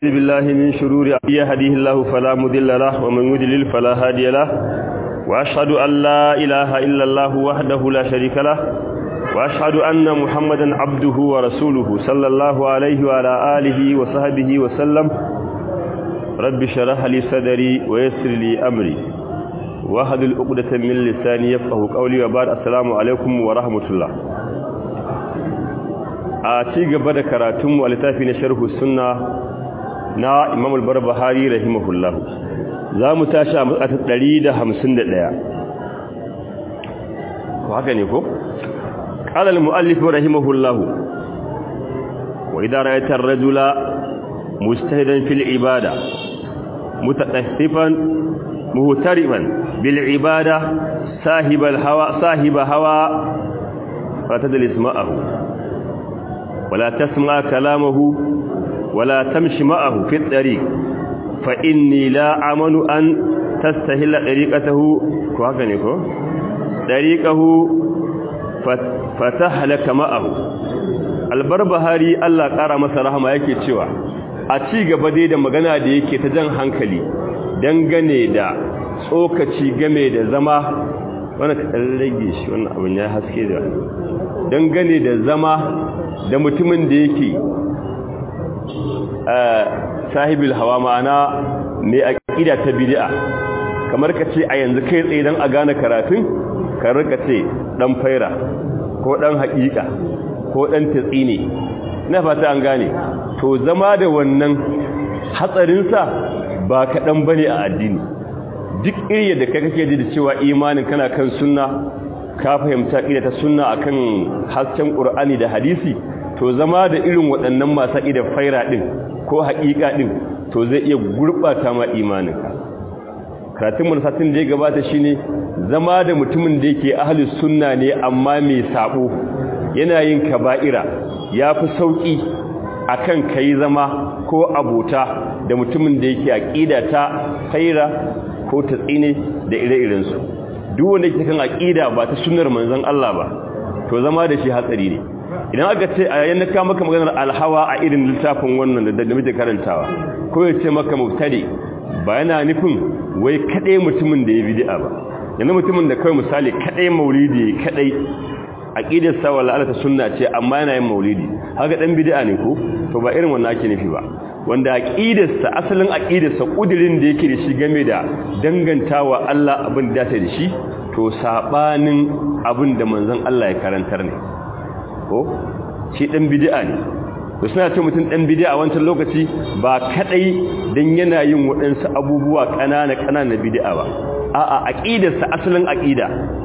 بالله من شرور يهديه الله فلا مضل له ومن يضلل فلا هادي له واشهد ان لا اله الا الله وحده لا شريك له واشهد ان محمدا عبده ورسوله صلى الله عليه وعلى اله وصحبه وسلم رب اشرح لي صدري ويسر لي امري واحلل عقدة من لساني يفقهوا قولي وبعد السلام عليكم ورحمه الله a ci gaba da karatunmu a littafi na sharhu sunna na imam al-barbahari rahimahullah za mu tashi a matsata 151 ko haka ne ko qala al-muallif rahimahullah wa idha ra'aita ar-rajula mujtahidan fil ibada mutataffifan muhtariman bil ibada sahib al-hawa sahib hawa fatadlis ma'ahu ولا تسمع كلامه ولا تمشي معه في الطريق فإني لا أمن أن تستهل طريقته كوهكنيكو طريقه فتهلك معه albarbahari Allah ƙara masa rahama yake cewa a ci gaba dai da magana da yake ta jan hankali dangane da tsokaci game da zama wannan ta rage shi wannan abin ya haske da dangane da zama da mutumin da yake sahibul hawa ma'ana mai aqida ta bid'a kamar ka ce a yanzu kai tsaye dan a gane karatun ka rika ce dan faira ko dan haƙiƙa ko dan tsine ina fata an gane to zama da wannan hatsarin sa ba kaɗan bane a addini duk iri da kai kake ji da cewa imanin kana kan sunna ka fahimta ida ta sunna akan hasken qur'ani da hadisi to zama da irin waɗannan masu idan faira ɗin ko haƙiƙa ɗin to zai iya gurɓata ma imaninka karatun manufatin da ya gabata shine zama da mutumin da yake ahalus sunna ne amma mai sabo yana yin kaba'ira ya fi sauƙi a kan ka yi zama ko abota da mutumin da yake aƙida ta faira ko ta tsine da ire-irensu duk wanda yake kan aƙida ba ta sunnar manzon Allah ba to zama da shi hatsari ne idan aka ce a yayin ka maka maganar alhawa a irin littafin wannan da da muke karantawa ko ya ce maka mubtadi ba yana nufin wai kadai mutumin da ya bid'a ba yana mutumin da kai misali kadai maulidi kadai aqidar sa wala alata sunna ce amma yana yin maulidi haka dan bid'a ne ko to ba irin wannan ake nufi ba wanda aqidar sa asalin aqidar sa kudirin da yake da shi game da dangantawa Allah abin da ta da shi to sabanin abin da manzon Allah ya karantar ne ko shi dan bid'a ne to suna ce mutum dan bid'a wancan lokaci ba kadai dan yana yin waɗansu abubuwa kanana kanana bid'a ba a'a aqidarsa asalin aqida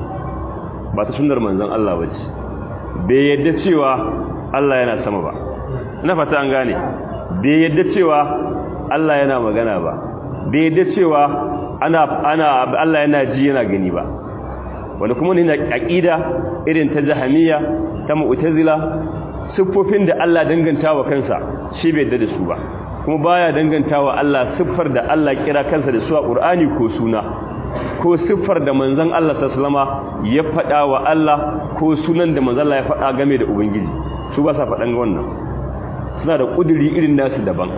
ba ta sunnar manzon Allah bace bai yadda cewa Allah yana sama ba ina fata an gane bai yadda cewa Allah yana magana ba bai yadda cewa ana ana Allah yana ji yana gani ba wanda kuma ne aqida irin ta jahamiya ta mu'tazila siffofin da Allah dangantawa kansa shi bai da su ba kuma baya dangantawa Allah siffar da Allah kira kansa da su a Qur'ani ko suna ko siffar da manzon Allah sallama ya faɗa wa Allah ko sunan da manzon Allah ya faɗa game da ubangiji su ba sa faɗan wannan suna da kuduri irin nasu daban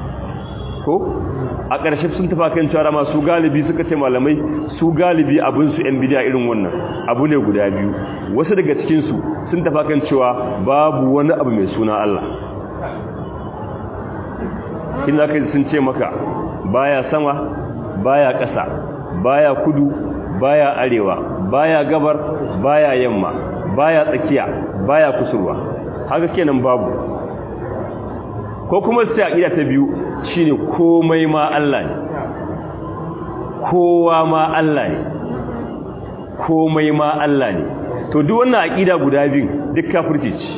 ko a ƙarshe sun tafa kan cewa masu galibi suka ce malamai su galibi abin su yan bidiya irin wannan abu ne guda biyu wasu daga cikin su sun tafa kan cewa babu wani abu mai suna Allah kin zaka sun ce maka baya sama baya ƙasa baya kudu baya arewa baya gabar baya yamma baya tsakiya baya kusurwa haka kenan babu ko kuma sai aqida ta biyu shine komai ma Allah ne kowa ma Allah ne komai ma Allah ne to duk wannan aqida guda biyu duk kafirci ce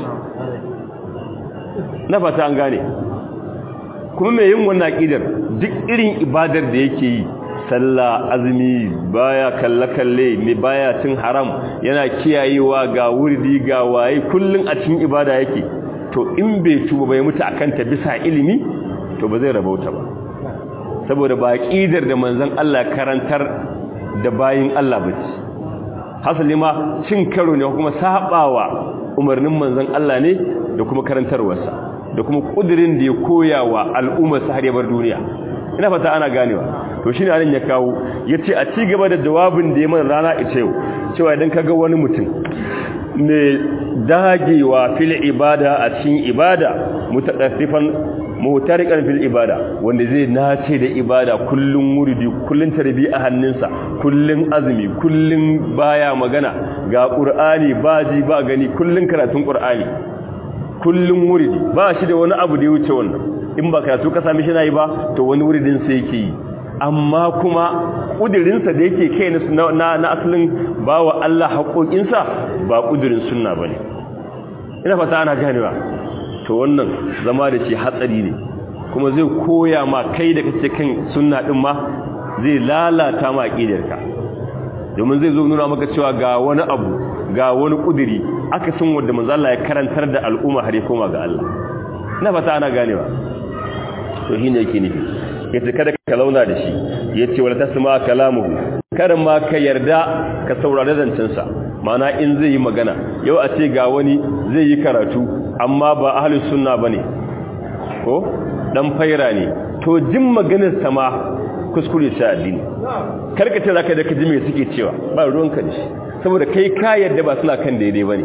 na fata an gane kuma mai yin wannan aqidar duk irin ibadar da yake yi sallah azumi baya kalle-kalle mai baya cin haram yana kiyayewa ga wurdi ga waye kullun a cikin ibada yake to in bai tuba bai mutu akan ta bisa ilimi to ba zai rabauta ba saboda ba aqidar da manzon Allah karantar da bayin Allah bace hasali ma cin karo ne kuma sabawa umarnin manzon Allah ne da kuma karantarwarsa da kuma kudirin da ya koya wa al'ummar sa har ya bar duniya ina fata ana ganewa to shine anan ya kawo yace a ci gaba da jawabin da ya mana rana ita yau cewa idan kaga wani mutum mai dagewa fil ibada a cikin ibada mutadaffifan mutariqan fil ibada wanda zai nace da ibada kullun muridi kullun tarbi a hannunsa kullun azumi kullun baya magana ga qur'ani baji ba gani kullun karatun qur'ani kullun muridi ba shi da wani abu da ya wuce wannan in ba karatu ka sami shi nayi ba to wani muridin sai yake yi amma kuma kudirinsa da yake kai na na asalin bawa Allah haƙoƙinsa ba kudirin sunna bane ina fata ana ganewa to wannan zama da shi hatsari ne kuma zai koya ma kai da kace kan sunna din ma zai lalata ma aqidarka domin zai zo nuna maka cewa ga wani abu ga wani kudiri aka san wanda manzo Allah ya karantar da al'umma har ya koma ga Allah ina fata ana ganewa to shine yake nufi yace kada ka launa da shi yace wala tasma kalamuhu kada ma ka yarda ka saurari zancensa mana in zai yi magana yau a ce ga wani zai yi karatu amma ba ahlus sunna bane ko dan faira ne to jin maganar sama kuskure sai addini karka ce zaka da ka ji me suke cewa ba ruwanka da shi saboda kai ka yarda ba suna kan daidai bane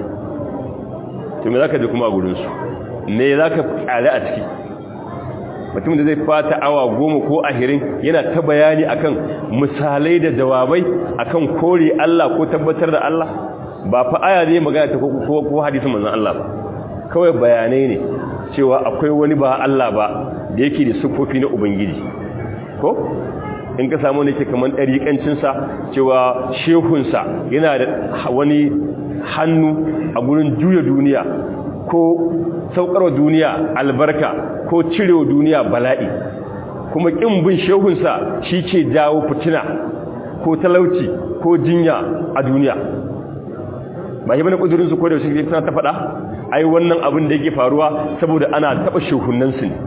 to me zaka ji kuma a gurin su me zaka kare a ciki mutum da zai fata awa goma ko ahirin yana ta bayani akan misalai da jawabai akan kore Allah ko tabbatar da Allah ba fa aya zai magana ta ko ko hadisin manzon Allah ba kawai bayanai ne cewa akwai wani ba Allah ba da yake da sufofi na ubangiji ko in ka samu ne ke kaman dariƙancin sa cewa shehun sa yana da wani hannu a gurin juya duniya ko saukarwa duniya albarka ko cirewa duniya bala'i kuma kin bin shehunsa shi ke jawo fitina ko talauci ko jinya a duniya ba yi bane kudurinsu ko da shi suna ta faɗa ai wannan abin da yake faruwa saboda ana taɓa shehunansu ne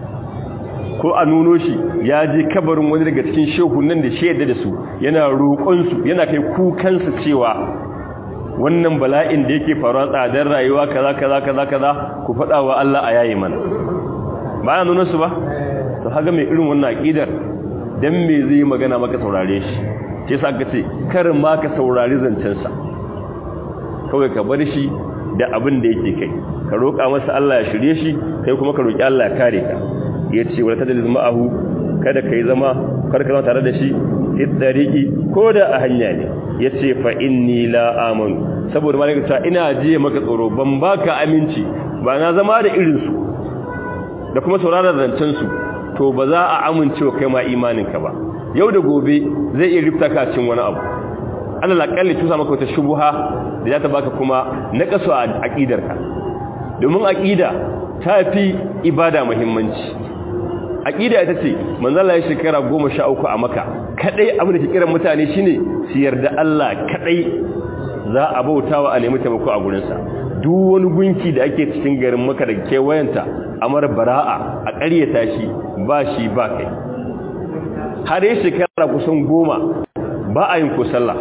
ko a nuno shi ya je kabarin wani daga cikin shehunan da shaida da su yana roƙonsu yana kai kukansu cewa wannan bala'in da yake faruwa tsadar rayuwa kaza kaza kaza kaza ku faɗa wa Allah a yayi mana ba ya nuna su ba to haga mai irin wannan aqidar dan me zai magana maka saurare shi sai sa ka ce kar ma ka saurari zancen sa kawai ka bar shi da abin da yake kai ka roƙa masa Allah ya shirye shi kai kuma ka roƙi Allah ya kare ka yace wala tadliz ma'ahu kada kai zama kar ka zama tare da shi fi ko da a hanya ne ya ce fa inni la amanu saboda malaka ta ina jiye maka tsoro ban baka aminci ba na zama da irinsu da kuma sauraron zancensu to ba za a amincewa kai ma imaninka ba yau da gobe zai iya rifta ka cin wani abu Allah lakalli tusa maka wata shubuha da za ta baka kuma na kaso a aqidarka domin aqida ta fi ibada muhimmanci aqida ita ce manzala ya shekara 13 a maka kadai abin da ke kiran mutane shine su yarda Allah kadai za a bautawa a nemi taimako a gurin sa duk wani gunki da ake cikin garin maka da kewayenta amar bara'a a ƙaryata shi ba shi ba kai har ya shekara kusan goma ba a yin ko sallah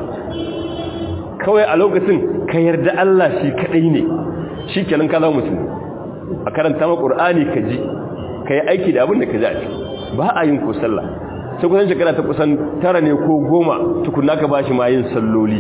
kawai a lokacin ka yarda Allah shi kadai ne shi kenan ka zama mutum a karanta ma Qur'ani ka ji ka yi aiki da abin da ka ji a ciki ba a yin ko sallah sai kusan shekara ta kusan tara ne ko goma tukuna ka ba shi ma yin salloli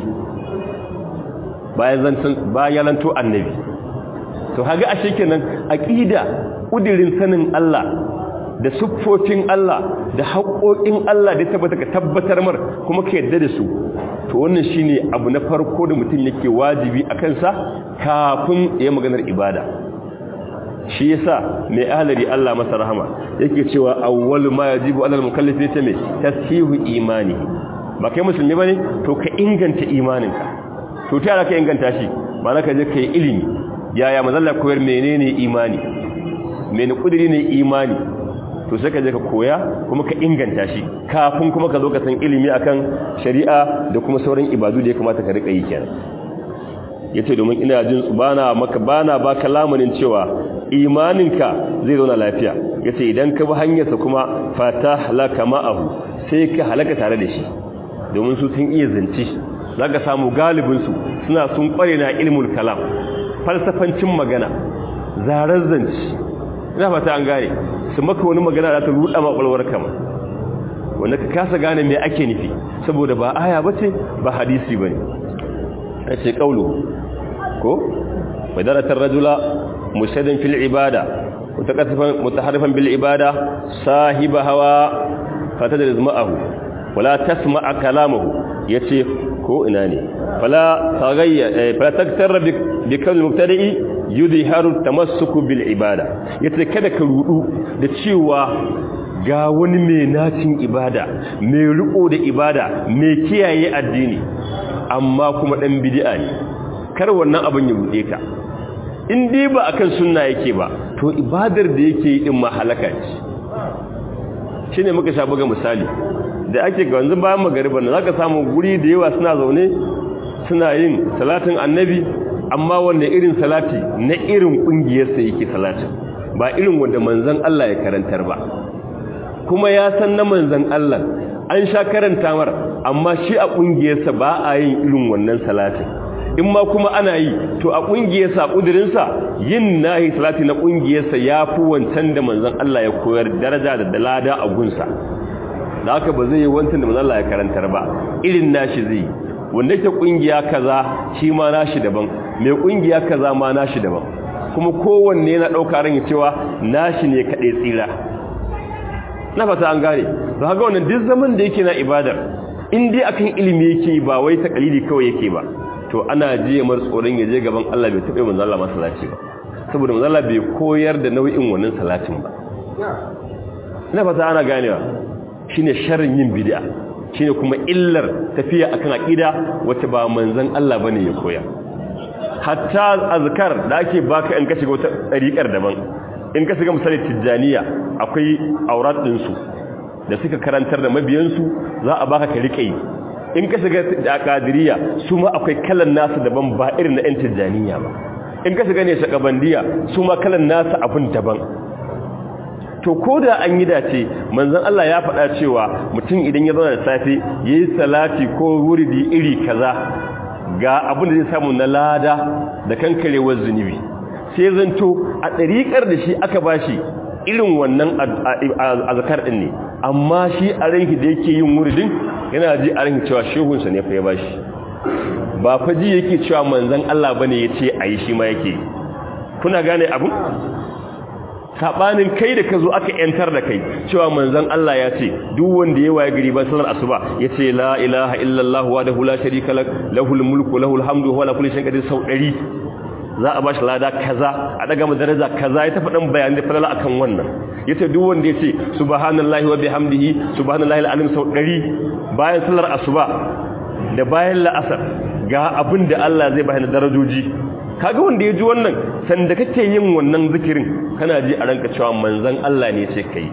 bayan lanto annabi to haga a shekenan aƙida ƙudirin sanin Allah da siffofin Allah da haƙoƙin Allah da tabbata ka tabbatar mar kuma ka yadda da su to wannan shine abu na farko da mutum yake wajibi a kansa kafin ya maganar ibada shi yasa mai ahlari Allah masa rahama yake cewa awwalu ma yajibu alal mukallafi ta me tasihu imani ba kai musulmi bane to ka inganta imaninka to ta ka inganta shi ba ka je kai ilimi yaya mazalla koyar menene imani menene kudiri ne imani to sai ka je ka koya kuma ka inganta shi kafin kuma ka zo ka san ilimi akan shari'a da kuma sauran ibadu da ya kamata ka rika yi kenan yace domin ina jin bana maka bana baka lamunin cewa imaninka zai zauna lafiya yace idan ka bi hanyarsa kuma fatahlaka ma'ahu sai ka halaka tare da shi domin su sun iya zance zaka samu galibin su suna sun kware na ilmul kalam falsafancin magana zarar zance ina fata an gane su maka wani magana da ta ruɗa ma ƙwalwar kama wanda ka kasa gane me ake nufi saboda ba aya bace ba hadisi bane ce kaulu ko madaratar rajula mushaddan fil ibada mutakaffifan mutaharrifan bil ibada sahiba hawa fatadriz ma'ahu wala tasma'a kalamahu yace ko ina ne fala taghayya fala taktarra bi kawl mubtadi'i yudhiharu tamassuku bil ibada yace kada ka rudu da cewa ga wani mai nacin ibada mai riko da ibada mai kiyaye addini amma kuma dan bid'a ne kar wannan abin ya bude ka in dai ba akan sunna yake ba to ibadar da yake yi din ma halaka ce shine muka sha buga misali da ake ga wanzu bayan magariba na zaka samu guri da yawa suna zaune suna yin salatin annabi amma wanda irin salati na irin kungiyarsa yake salatin ba irin wanda manzon Allah ya karantar ba kuma ya san na manzan Allah an sha karanta mar amma shi a ƙungiyarsa ba a yin irin wannan salatin in ma kuma ana yi to a ƙungiyarsa a ƙudurinsa yin nahi salati na ƙungiyarsa ya fi wancan da manzan Allah ya koyar daraja da dalada a gunsa da haka ba zai yi wancan da manzan Allah ya karantar ba irin nashi zai wanda ke ƙungiya kaza shi ma nashi daban mai ƙungiya kaza ma nashi daban kuma kowanne yana ɗauka ran cewa nashi ne kaɗai tsira na fata an gane to haka wannan duk zaman da yake na ibadar in dai akan ilimi yake ba wai takalidi kawai yake ba to ana jiye mar tsoron ya je gaban Allah bai taɓa manzo Allah masallaci ba saboda manzo Allah bai koyar da nau'in wannan salatin ba na fata ana ganewa shine sharrin yin bid'a shine kuma illar tafiya akan aqida wacce ba manzon Allah bane ya koya hatta azkar da ake baka in ka shiga wata dariƙar daban in ka shiga misali tijjaniya akwai aurat ɗinsu da suka karantar da mabiyansu za a baka ka riƙe in ka shiga da kadiriya su ma akwai kalan nasu daban ba irin na 'yan tijjaniya ba in ka shiga ne shakabandiya su ma kalan nasu abin daban to ko da an yi dace manzon Allah ya faɗa cewa mutum idan ya zauna da safe yayi salati ko wuridi iri kaza ga abin da zai samu na lada da kankarewar zunubi sai zanto a ɗariƙar da shi aka ba shi irin wannan azakar ɗin ne amma shi a ranki da yake yin wuridin yana ji a ranki cewa shehunsa ne fa ya ba shi ba fa ji yake cewa manzan Allah ba ne ya ce a yi shi ma yake kuna gane abu? saɓanin kai da ka zo aka ‘yantar da kai cewa manzan Allah ya ce duk wanda ya waye gari ba salar asuba ya ce la ilaha illallah wa da hula sharika lahul mulku lahul hamdu wa la kulli shay'in qadir sau ɗari za a bashi lada kaza a daga mu daraja kaza ya tafi dan bayani da falala akan wannan yace duk wanda yace subhanallahi wa bihamdihi subhanallahi alazim sau 100 bayan sallar asuba da bayan la'asar ga abin da Allah zai bayar darajoji kaga wanda ya ji wannan sanda kake yin wannan zikirin kana ji a ranka cewa manzon Allah ne ce kai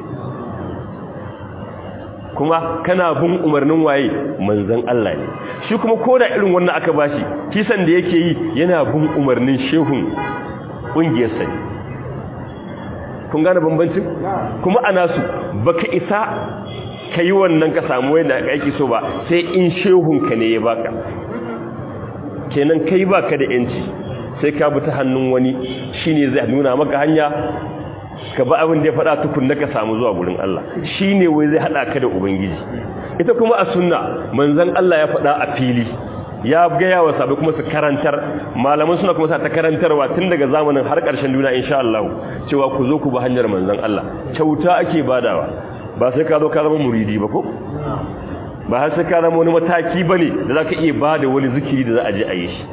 kuma kana bin umarnin waye manzon Allah ne shi kuma koda irin wannan aka bashi kisan da yake yi yana bin umarnin shehun kungiyar sa kun gane bambancin kuma ana su baka isa kai wannan ka samu wanda aiki so ba sai in shehun ka ne ya baka kenan kai baka da yanci sai ka bi ta hannun wani shine zai nuna maka hanya ka ba abin da ya faɗa tukunna ka samu zuwa gurin Allah shi ne wai zai haɗa ka da Ubangiji ita kuma a sunna manzan Allah ya faɗa a fili ya gaya wa sabai kuma su karantar malaman suna kuma sa ta karantarwa tun daga zamanin har ƙarshen duniya insha Allah cewa ku zo ku ba hanyar manzan Allah kyauta ake badawa ba sai ka zo ka zama muridi ba ko ba har sai ka zama wani mataki bane da zaka iya bada wani zikiri da za a je a yi shi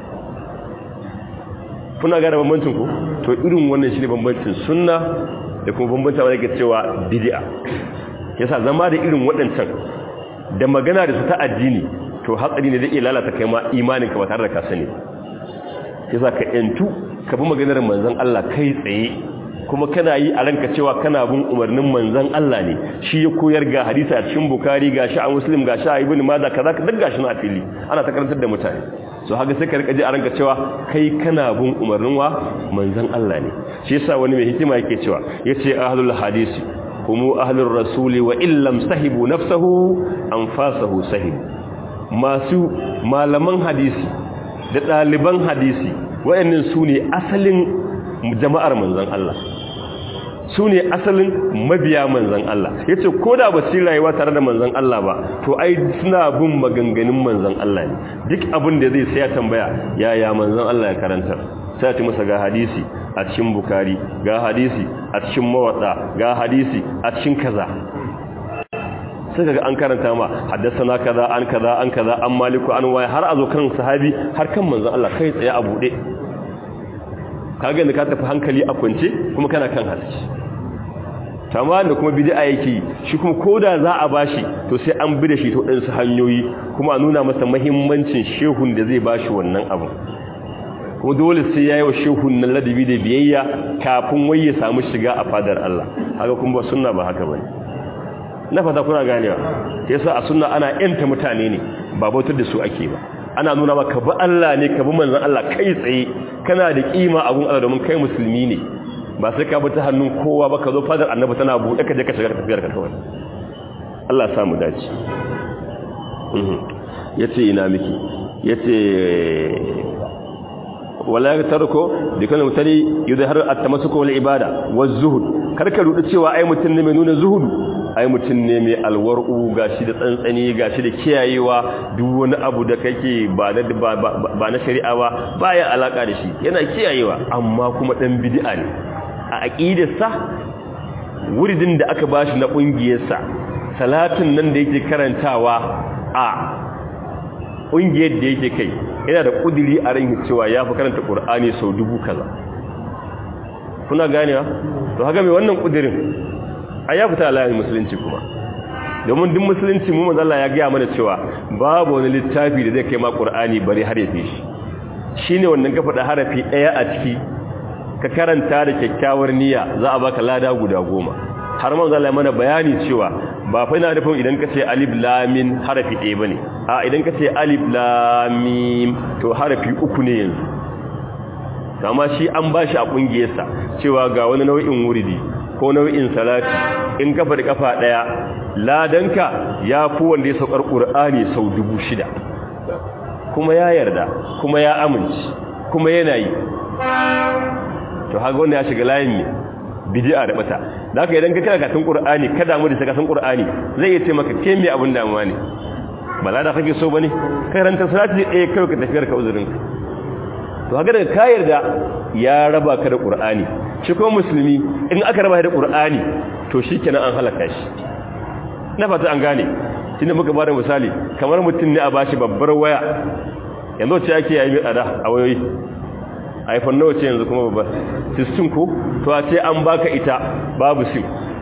kuna gane bambancin ku to irin wannan shine bambancin sunna da kuma bambanta wanda ke cewa bid'a yasa zama da irin waɗancan da magana da su ta addini to hatsari ne zai iya lalata kai ma imanin ka ba tare da ka sani yasa ka yantu ka bi maganar manzon Allah kai tsaye kuma kana yi a ranka cewa kana bin umarnin manzon Allah ne shi ya koyar ga hadisi a cikin Bukhari ga shi a Muslim ga shi a Ibn Majah kaza duk gashi na fili ana ta karantar da mutane so haka sai ka rika ji a ranka cewa kai kana bin umarnin wa manzon Allah ne shi yasa wani mai hikima yake cewa yace ahlul hadisi humu ahlur rasuli wa illam sahibu nafsahu anfasahu sahib masu malaman hadisi da ɗaliban hadisi wayannan su ne asalin jama'ar manzon Allah su ne asalin mabiya manzan Allah ya ce ko da ba su rayuwa tare da manzan Allah ba to ai suna bin maganganun manzan Allah ne duk abin da zai sai ya tambaya yaya manzan Allah ya karanta sai ta masa ga hadisi a cikin bukari ga hadisi a cikin mawatsa ga hadisi a cikin kaza sai kaga an karanta ma haddasana kaza an kaza an kaza an maliku an waya har a zo kan sahabi har kan manzan Allah kai tsaye a bude kaga da ka tafi hankali a kwance kuma kana kan haske tamam da kuma bid'a yake shi kuma koda za a bashi to sai an bi da shi to din su hanyoyi kuma a nuna masa muhimmancin shehun da zai bashi wannan abu kuma dole sai yayi wa shehun nan ladabi da biyayya kafin wai ya samu shiga a fadar Allah haka kuma ba sunna ba haka bane na fata kuna ganewa yasa a sunna ana yanta mutane ne ba bautar da su ake ba ana nuna maka bi Allah ne ka bi manzon Allah kai tsaye kana da kima a gun Allah domin kai musulmi ne ba sai ka bi ta hannun kowa ba ka zo fadar annabi tana buɗe ka je ka shiga tafiyar ka kawai Allah ya samu dace yace ina miki yace wala ya tarko dukkan mutane yudhar at-tamassuk wal ibada waz zuhud karka rudu cewa ai mutun ne mai nuna zuhudu ai mutun ne mai alwaru gashi da tsantsani gashi da kiyayewa duk wani abu da kake ba na ba na shari'a ba baya alaka da shi yana kiyayewa amma kuma dan bid'a ne a aqidarsa wuridin da aka bashi na kungiyarsa salatin nan da yake karantawa a ƙungiyar da yake kai yana da ƙudiri a ran cewa ya fi karanta ƙur'ani sau dubu kaza kuna ganewa to haka mai wannan ƙudirin a ya fita alayin musulunci kuma domin duk musulunci mu mazalla ya gaya mana cewa babu wani littafi da zai kai ma ƙur'ani bari har ya fi shi shi ne wannan ka faɗa harafi ɗaya a ciki ka karanta da kyakkyawar niyya za a baka lada guda goma har man zala mana bayani cewa ba fa ina nufin idan ka ce alif lamin harafi ɗaya bane a idan ka ce alif lamim to harafi uku ne yanzu amma shi an bashi a kungiyarsa cewa ga wani nau'in wuridi ko nau'in salati in kafa da kafa ɗaya ladanka ya fi wanda ya saukar qur'ani sau dubu shida kuma ya yarda kuma ya amince kuma yana yi to haka wanda ya shiga layin ne bid'a da bata da haka idan ka kira katin qur'ani ka damu da katin qur'ani zai yi ce maka ke me abin damuwa ne bala da kake so bane karanta salati eh kai ka tafiyar ka uzurin ka to haka daga ka yarda ya raba ka da qur'ani shi ko musulmi in aka raba da qur'ani to shikenan an halaka shi na fata an gane tunda muka bada misali kamar mutum ne a bashi babbar waya yanzu ce ake yi mai tsada a wayoyi iphone nawa ce yanzu kuma babbar 16 ko to a ce an baka ita babu sim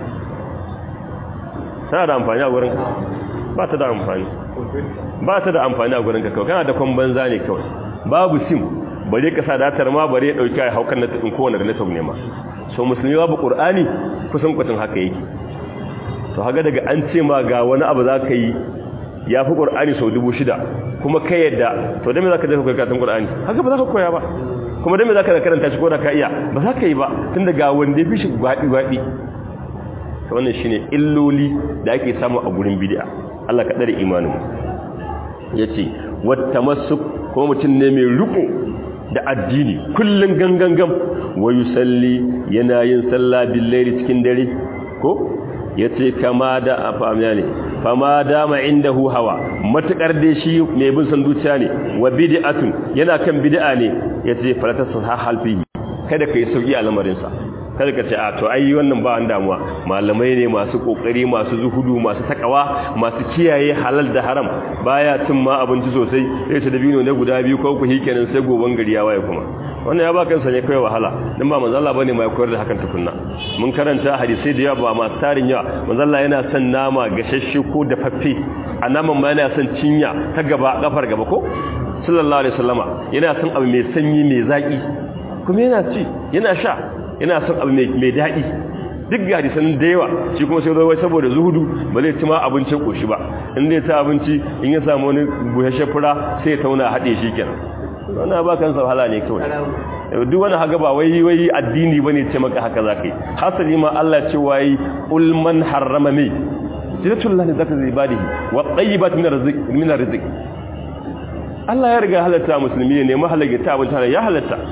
tana da amfani a gurinka ba ta da amfani ba ta da amfani a gurinka kawai kana da kwan banza ne kawai babu sim bare ka sa datar ma bare ya dauki ai haukan na tsin kowane da network ne ma so musulmi babu qur'ani kusan kwatan haka yake to haga daga an ce ma ga wani abu za ka yi ya fi qur'ani sau dubu shida kuma kai yadda to da me za ka je ka koyi karatun qur'ani haka ba za ka koya ba kuma dan me zaka karanta shi ko da ka iya ba za ka yi ba tunda ga wanda ya fi shi gwadi gwadi to wannan shine illoli da ake samu a gurin bid'a Allah ka dare imanin mu yace wattamassuk ko mutun ne mai riko da addini kullun gangangam wa yusalli yana yin sallah billahi cikin dare ko yace kama da afamiya ne fama dama indahu hawa matukar da shi mai bin san zuciya ne wa bid'atun yana kan bid'a ne yace falata sahal fi kada kai sauki a lamarin sa kada ka ce a to ai wannan ba an damuwa malamai ne masu kokari masu zuhudu masu takawa masu kiyaye halal da haram baya cin ma abinci sosai sai ta dabino ne guda biyu ko ku hikenan sai goban gari ya waye kuma wannan ya ba kansa ne kai wahala dan ba manzo Allah bane mai koyar da hakan tukunna mun karanta hadisi da yawa ba masu tarin yawa manzo Allah yana son nama gashashe ko dafaffe a naman ma yana son cinya ta gaba kafar gaba ko sallallahu alaihi wasallama yana son abu mai sanyi mai zaki kuma yana ci yana sha yana son abu mai daɗi duk ga hadisan da yawa shi kuma sai zai saboda zuhudu ba zai ci ma abincin koshi ba in zai ta abinci in ya samu wani buhashe fura sai ya tauna haɗe shi kenan wannan ba kansa wahala ne kawai duk wani haka ba wai wai addini bane ce maka haka zaka yi hasali ma Allah ce wai ul man harrama mi jinatullahi zaka zai badihi wa tayyibat min rizq min rizq Allah ya riga halatta musulmi ne mahalaga ta abin tare ya halatta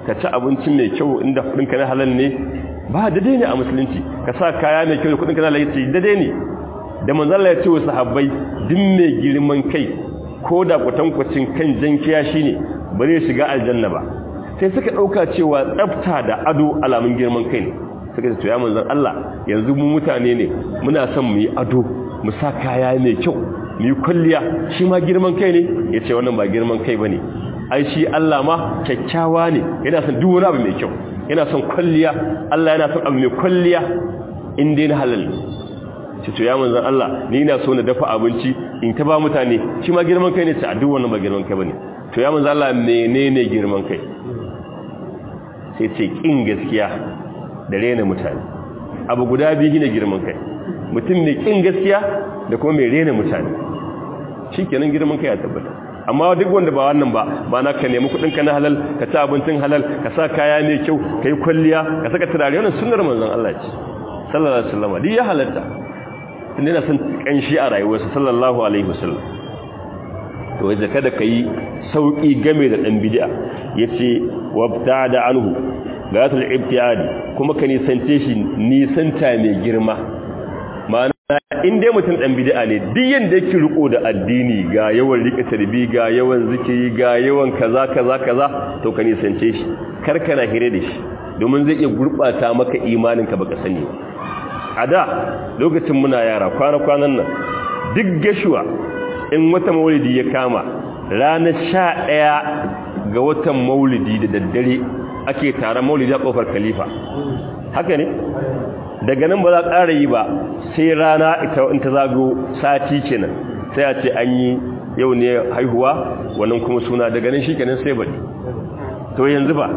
ka ci abinci mai kyau inda kudinka na halal ne ba daidai ne a musulunci ka sa kaya mai kyau da kudinka na halal ce daidai ne da manzala ya ce wa sahabbai duk mai girman kai ko da kwatankwacin kan jan kiyashi ne ba zai shiga aljanna ba sai suka ɗauka cewa tsafta da ado alamun girman kai ne suka ce to ya manzan Allah yanzu mu mutane ne muna son mu yi ado mu sa kaya mai kyau mu yi kwalliya shi ma girman kai ne ya ce wannan ba girman kai ba ne ai shi Allah ma kyakkyawa ne yana son duk wani abu mai kyau yana son kwalliya Allah yana son abu mai kwalliya in dai na halal ce to ya manzan Allah ni ina so na dafa abinci in ta ba mutane shi ma girman kai ne ce a duk wannan ba girman kai bane to ya manzan Allah menene girman kai sai ce kin gaskiya da rena mutane abu guda biyu ne girman kai mutum mai kin gaskiya da kuma mai rena mutane shikenan girman kai ya tabbata amma duk wanda ba wannan ba ba na ka nemi kudin ka na halal ka ci abincin halal ka sa kaya mai kyau ka yi kwalliya ka saka turare wannan sunnar manzon Allah ce sallallahu alaihi wasallam duk ya halatta tun yana son kanshi a rayuwarsa sallallahu alaihi wasallam to wajen kada ka yi sauƙi game da ɗan bid'a ya ce wabta da anhu ga yasul ibtiyadi kuma ka nisance shi nisanta mai girma ma'ana in dai mutum ɗan bid'a ne duk yanda yake riko da addini ga yawan rika tarbi ga yawan zikiri ga yawan kaza kaza kaza to ka nisance shi kar kana hire da shi domin zai iya gurɓata maka imaninka baka sani a da lokacin muna yara kwana-kwanan nan duk gashuwa in wata maulidi ya kama ranar sha ɗaya ga watan maulidi da daddare ake taron maulidi a ƙofar khalifa haka ne daga nan ba za ƙara yi ba sai rana ita in ta zago sati kenan sai a ce an yi yau ne haihuwa wannan kuma suna daga nan shi kenan sai baɗi to yanzu ba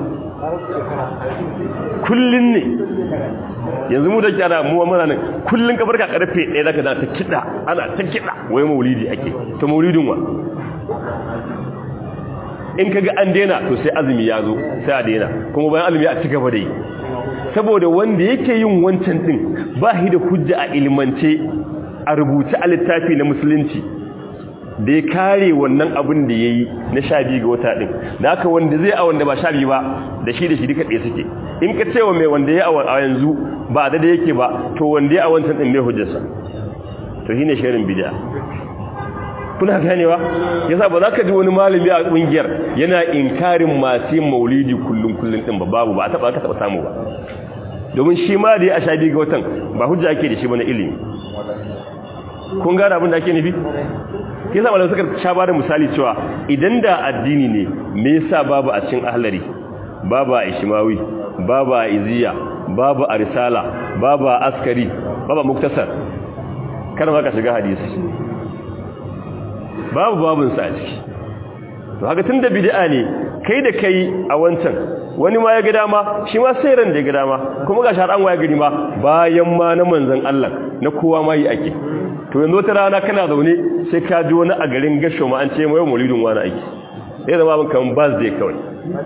kullum ne yanzu mu da kyara mu mana nan kullun ka barka karfe 1 zaka da ta kida ana ta kida wai maulidi ake to maulidin wa in kaga an daina to sai azumi ya zo sai a daina kuma bayan azumi a ci gaba da yi saboda wanda yake yin wancan din ba shi da hujja a ilmance a rubuce a littafi na musulunci da ya kare wannan abin da ya yi na sha biyu ga wata ɗin da haka wanda zai a wanda ba sha biyu ba da shi da shi duka ɗaya suke in ka cewa mai wanda ya a yanzu ba da da yake ba to wanda ya a wancan ɗin mai hujjarsa to shi ne shirin bidiya kuna ganewa yasa ba za ka ji wani malami a ƙungiyar yana inkarin masu yin maulidi kullum kullum ɗin ba babu ba a taɓa ka taɓa samu ba domin shi ma da ya a sha biyu ga watan ba hujja ake da shi ba na ilimi kun gane abin da ake nufi ke sa malamai suka sha bada misali cewa idan da addini ne me yasa babu a cikin ahlari babu a ishimawi babu a iziya babu a risala babu a askari babu a muktasar kada ma ka shiga hadisi babu babun sa a ciki to haka tunda bid'a ne kai da kai a wancan wani ma ya ga dama shi ma sai ran da ya ga dama kuma ga sharan waya gari ma bayan ma na manzon Allah na kowa ma yi ake to yanzu wata rana kana zaune sai ka ji wani a garin gasho ma an ce mai maulidin wani aiki sai zama abin kan birthday kawai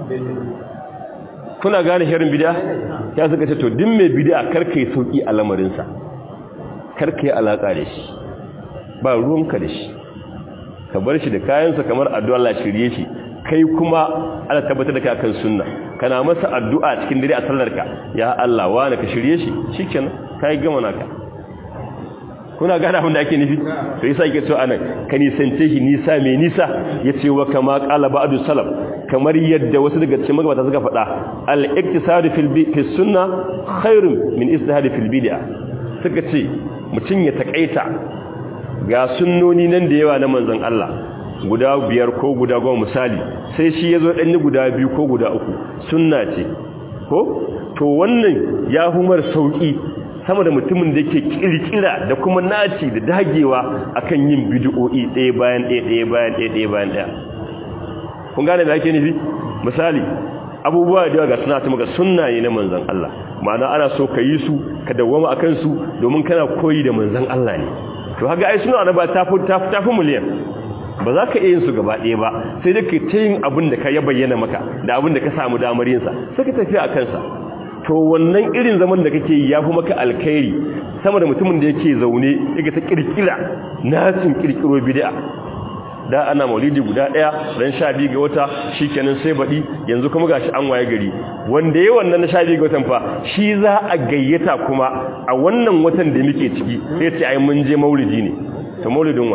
kuna gane shirin bid'a ya suka ce to din mai bid'a karka yi sauki a lamarinsa karka yi alaka da shi ba ruwanka da shi ka bar shi da kayansa kamar addu'a Allah shirye shi kai kuma ana tabbatar da kakan sunna kana masa addu'a cikin dare a sallarka ya Allah wani ka shirye shi shikenan kai gama naka kuna gane abin da ake nufi to yasa yake cewa anan ka nisance shi nisa mai nisa yace wa kama qala ba'du salaf kamar yadda wasu daga cikin magabata suka faɗa al-iktisad fil fi sunna khairun min istihad fil bid'a suka ce mutun ya takaita ga sunnoni nan da yawa na manzon Allah guda biyar ko guda goma misali sai shi yazo dan guda biyu ko guda uku sunna ce ko to wannan ya humar sauki sama da mutumin da yake kirkira da kuma naci da dagewa akan yin bid'o'i ɗaya bayan ɗaya ɗaya bayan ɗaya ɗaya bayan ɗaya kun gane me ake nufi misali abubuwa da ga suna ta maka sunna ne na manzon Allah ma'ana ana so ka yi su ka dawwama akan su domin kana koyi da manzon Allah ne to haka ai suna na ba ta fi ta fi miliyan ba za ka iya yin su gaba ɗaya ba sai dai ka ta yin abin da ka ya bayyana maka da abin da ka samu damar yinsa sai ka tafi a kansa to wannan irin zaman da kake yi ya fi maka alkhairi sama da mutumin da yake zaune yake ta kirkira nasin kirkiro bid'a da ana maulidi guda daya ran 12 ga wata shikenan sai badi yanzu kuma gashi an waye gari wanda yayin wannan 12 ga watan fa shi za a gayyata kuma a wannan watan da muke ciki sai ce ai mun je maulidi ne to maulidin wa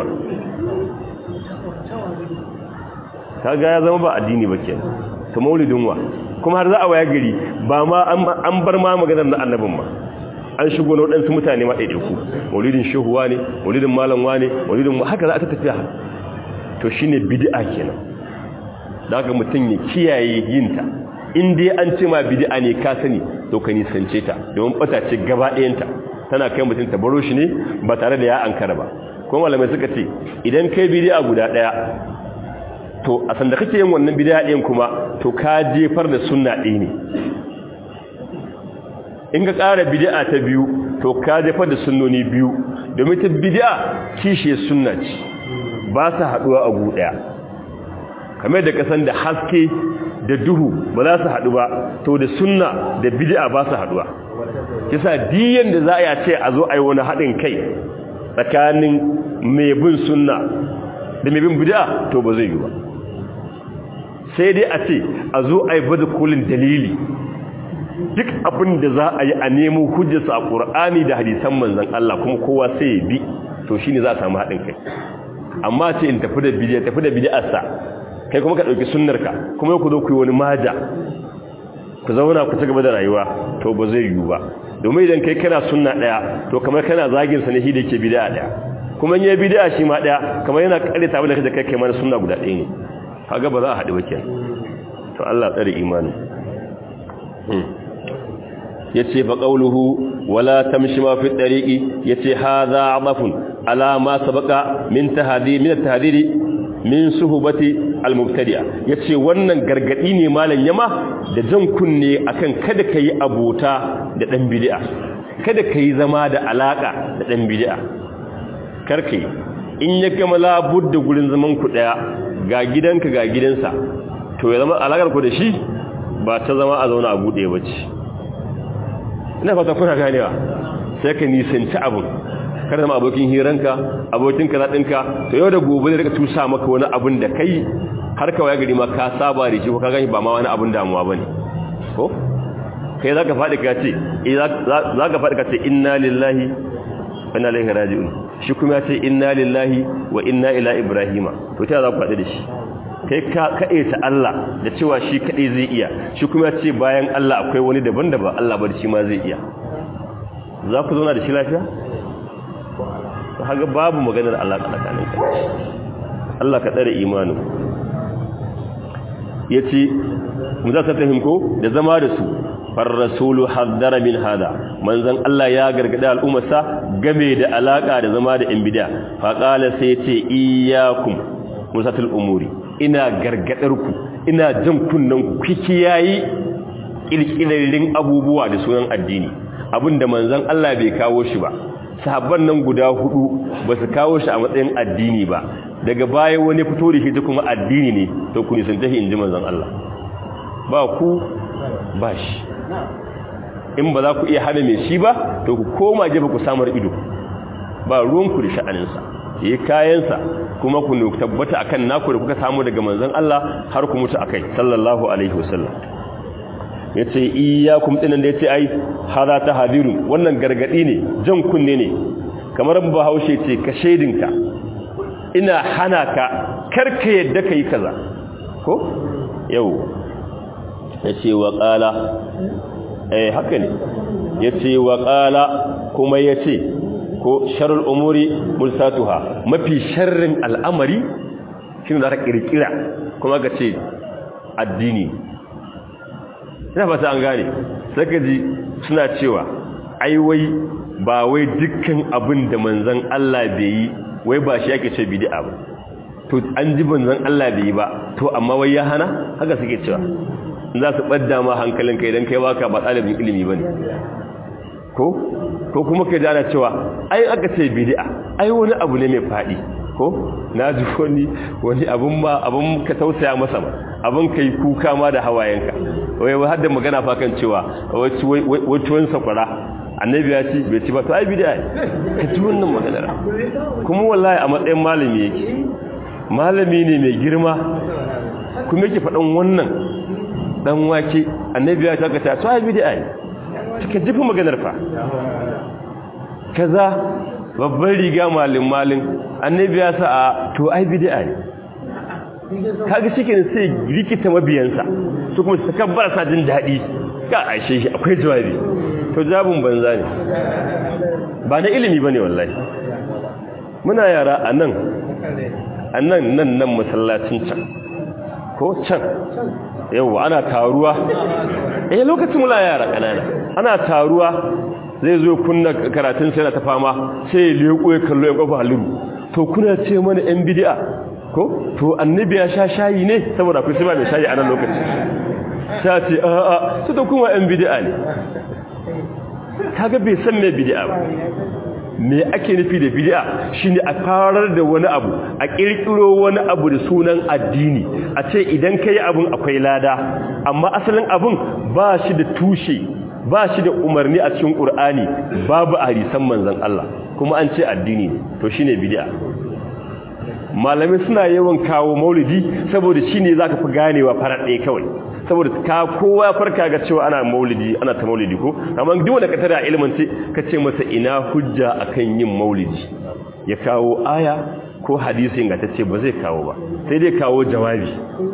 kaga ya zama ba addini ba kenan to maulidin wa kuma har za a waye gari ba ma an bar ma maganar na annabin ma an shigo na waɗansu mutane ma ɗaiɗaiku maulidin shehuwa ne maulidin malamwa ne maulidin haka za a ta tafiya to shi ne bidi'a kenan da haka mutum ya kiyaye yinta in dai an ce ma bidi'a ne ka sani to ka nisance ta domin ɓata ce gaba ɗayanta tana kai mutum ta baro shi ne ba tare da ya ankara ba kuma malamai suka ce idan kai bidi'a guda ɗaya to a sanda kake yin wannan bidi'a ɗin kuma to ka jefar da sunna ɗaya ne in ka ƙara bid'a ta biyu to ka jefa da sunnoni biyu domin ta bid'a kishe sunna ce ba su haɗuwa a gu ɗaya kamar da kasan da haske da duhu ba za su haɗu ba to da sunna da bid'a ba su haɗuwa kisa diyan da za a yi ce a zo a yi wani haɗin kai tsakanin mai bin sunna da mai bin bid'a to ba zai yi ba sai dai a ce a zo a yi bada kolin dalili duk abin da za a yi a nemo hujjarsa a ƙur'ani da hadisan manzan Allah kuma kowa sai ya bi to shine za a samu haɗin kai amma ce in tafi da bidiyar tafi da bidiyarsa kai kuma ka ɗauki sunnarka kuma ku zo ku yi wani maja ku zauna ku ci gaba da rayuwa to ba zai yiwu ba domin idan kai kana sunna ɗaya to kamar kana zagin sa ne shi da ke bidiya ɗaya kuma in yi bidiya shi ma ɗaya kamar yana ƙare tabi da kai kai mana sunna guda ɗaya ne kaga ba za a haɗu ba kenan to Allah tsare imanin yace fa qawluhu wala tamshi ma fi tariqi yace hadha adafun ala ma sabaqa min tahdhir min tahdhiri min suhbati almubtadi'a yace wannan gargadi ne malam yama da jan kunne akan kada kai abota da dan bid'a kada kai zama da alaka da dan bid'a karkai in ya gama labudda gurin zaman ku daya ga gidanka ga gidansa to ya zama alakar ku da shi ba ta zama a zauna a bude bace ina fata kuna ganewa sai ka nisanci abin kada zama abokin hiranka abokin kaza ɗinka to yau da gobe da rika tusa maka wani abin da kai har ka waya gari ma ka saba da shi ko ka gani ba ma wani abin damuwa ba ne ko kai za ka faɗi ka ce za ka faɗi ka ce inna lillahi wa inna ilaihi raji'un shi kuma ya ce inna lillahi wa inna ila ibrahima to ta za ku faɗi da shi kai ka kaɗe ta Allah da cewa shi kaɗai zai iya shi kuma ce bayan Allah akwai wani daban da ba Allah ba da shi ma zai iya za ku zauna da shi lafiya? ta haga babu maganar Allah tsakanin ka Allah ka tsare imanin ya ce mu za ta fahimko da zama da su farrasulu haddara min hada manzan Allah ya gargada al'ummarsa game da alaka da zama da bida faƙala sai ce iyakun musatul umuri ina gargadarku ina jan kunnen ku kiyayi kirkirarrin abubuwa da sunan addini abinda manzon Allah bai kawo shi ba sahabban nan guda hudu ba su kawo shi a matsayin addini ba daga baya wani fito da shi ta kuma addini ne to ku nisan tahi inji manzon Allah ba ku ba shi in ba za ku iya hana mai shi ba to ku koma jefa ku samar ido ba ruwanku da sha'aninsa yi kayansa kuma ku tabbata akan naku da kuka samu daga manzon Allah har ku mutu akai sallallahu alaihi wasallam yace iyyakum dinan da yace ai hada ta hadiru wannan gargadi ne jan kunne ne kamar bahaushe ce ka shedinka ina hana ka karka yadda kai kaza ko yau yace wa qala eh haka ne yace wa qala kuma yace ko sharul umuri mulsatuha mafi sharrin al'amari shine da ka kirkira kuma ga ce addini ina fata an gane saka ji suna cewa ai wai ba wai dukkan abin da manzon Allah bai yi wai ba shi yake ce bid'a ba to an ji manzon Allah bai yi ba to amma wai ya hana haka suke cewa za su ɓadda ma hankalin kai don kai baka ba ɗalibin ilimi ba ne ko ko kuma kai dana cewa ai aka ce bid'a ai wani abu ne mai faɗi ko na ji wani wani abun ma abun ka tausaya masa ba abun kai kuka ma da hawayenka wai har da magana fa kan cewa wai wani sakwara annabi ya ci bai ci ba to ai bid'a ka ji wannan maganar kuma wallahi a matsayin malami yake malami ne mai girma kuma yake faɗan wannan dan wake annabi ya taka ta to ai bid'a ne take jifi maganar fa kaza babban riga malin malin annabi ya sa a to ai bid'a ne kaga cikin sai rikita mabiyansa su kuma su kabbara sa jin daɗi ka aishe shi akwai jawabi to jabun banza ne ba na ilimi bane wallahi muna yara a nan a nan nan nan masallacin can ko can yawa ana taruwa eh lokacin mula yara kanana ana taruwa zai zo kunna karatun sai na ta fama sai ya leko ya kallo ya kofa haluru to kuna ce mana yan bid'a ko to annabi ya sha shayi ne saboda akwai sai mai shayi a nan lokaci ta ce a a su da kuma yan bid'a ne kaga bai san me bid'a ba me ake nufi da bid'a shine a farar da wani abu a kirkiro wani abu da sunan addini a ce idan kai abun akwai lada amma asalin abun ba shi da tushe ba shi da umarni a cikin qur'ani babu hadisan manzon Allah kuma an ce addini ne to shine bid'a malamai suna yawan kawo maulidi saboda shine zaka fi ganewa farar ɗaya kawai saboda ka kowa farka ga cewa ana maulidi ana ta maulidi ko amma duk wanda ka tara ilimin ce ka ce masa ina hujja akan yin maulidi ya kawo aya ko hadisi ga ta ce ba zai kawo ba sai dai kawo jawabi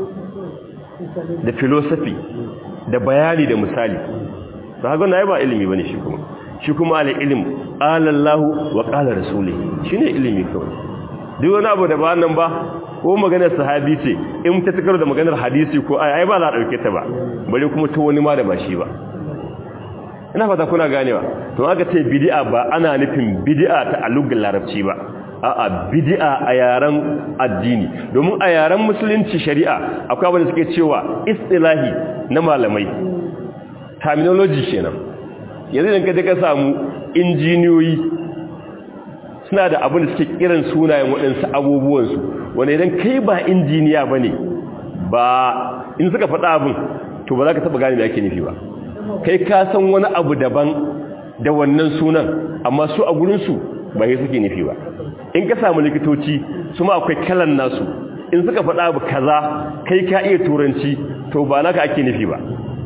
da philosophy da bayani da misali ba ga na ba ilimi bane shi kuma shi kuma al ilm qala Allah wa qala rasuluhu shine ilimi kawai duk wani abu da ba nan ba ko maganar sahabi ce in ta tukar da maganar hadisi ko ai ba za a dauke ta ba bare kuma ta wani ma da ba shi ba ina fata kuna ganewa to aka ce bid'a ba ana nufin bid'a ta alugal larabci ba a'a bid'a a yaren addini domin a yaren musulunci shari'a akwai abin da suke cewa istilahi na malamai terminology kenan yanzu idan ka je ka samu injiniyoyi suna da abin da suke kiran sunayen waɗansu abubuwansu wanda idan kai ba injiniya ba ne ba in suka faɗa abin to ba za ka taɓa gane da ake nufi ba kai ka san wani abu daban da wannan sunan amma su a gurinsu ba yi suke nufi ba in ka samu likitoci su ma akwai kalan nasu in suka faɗa abu kaza kai ka iya turanci to ba naka ake nufi ba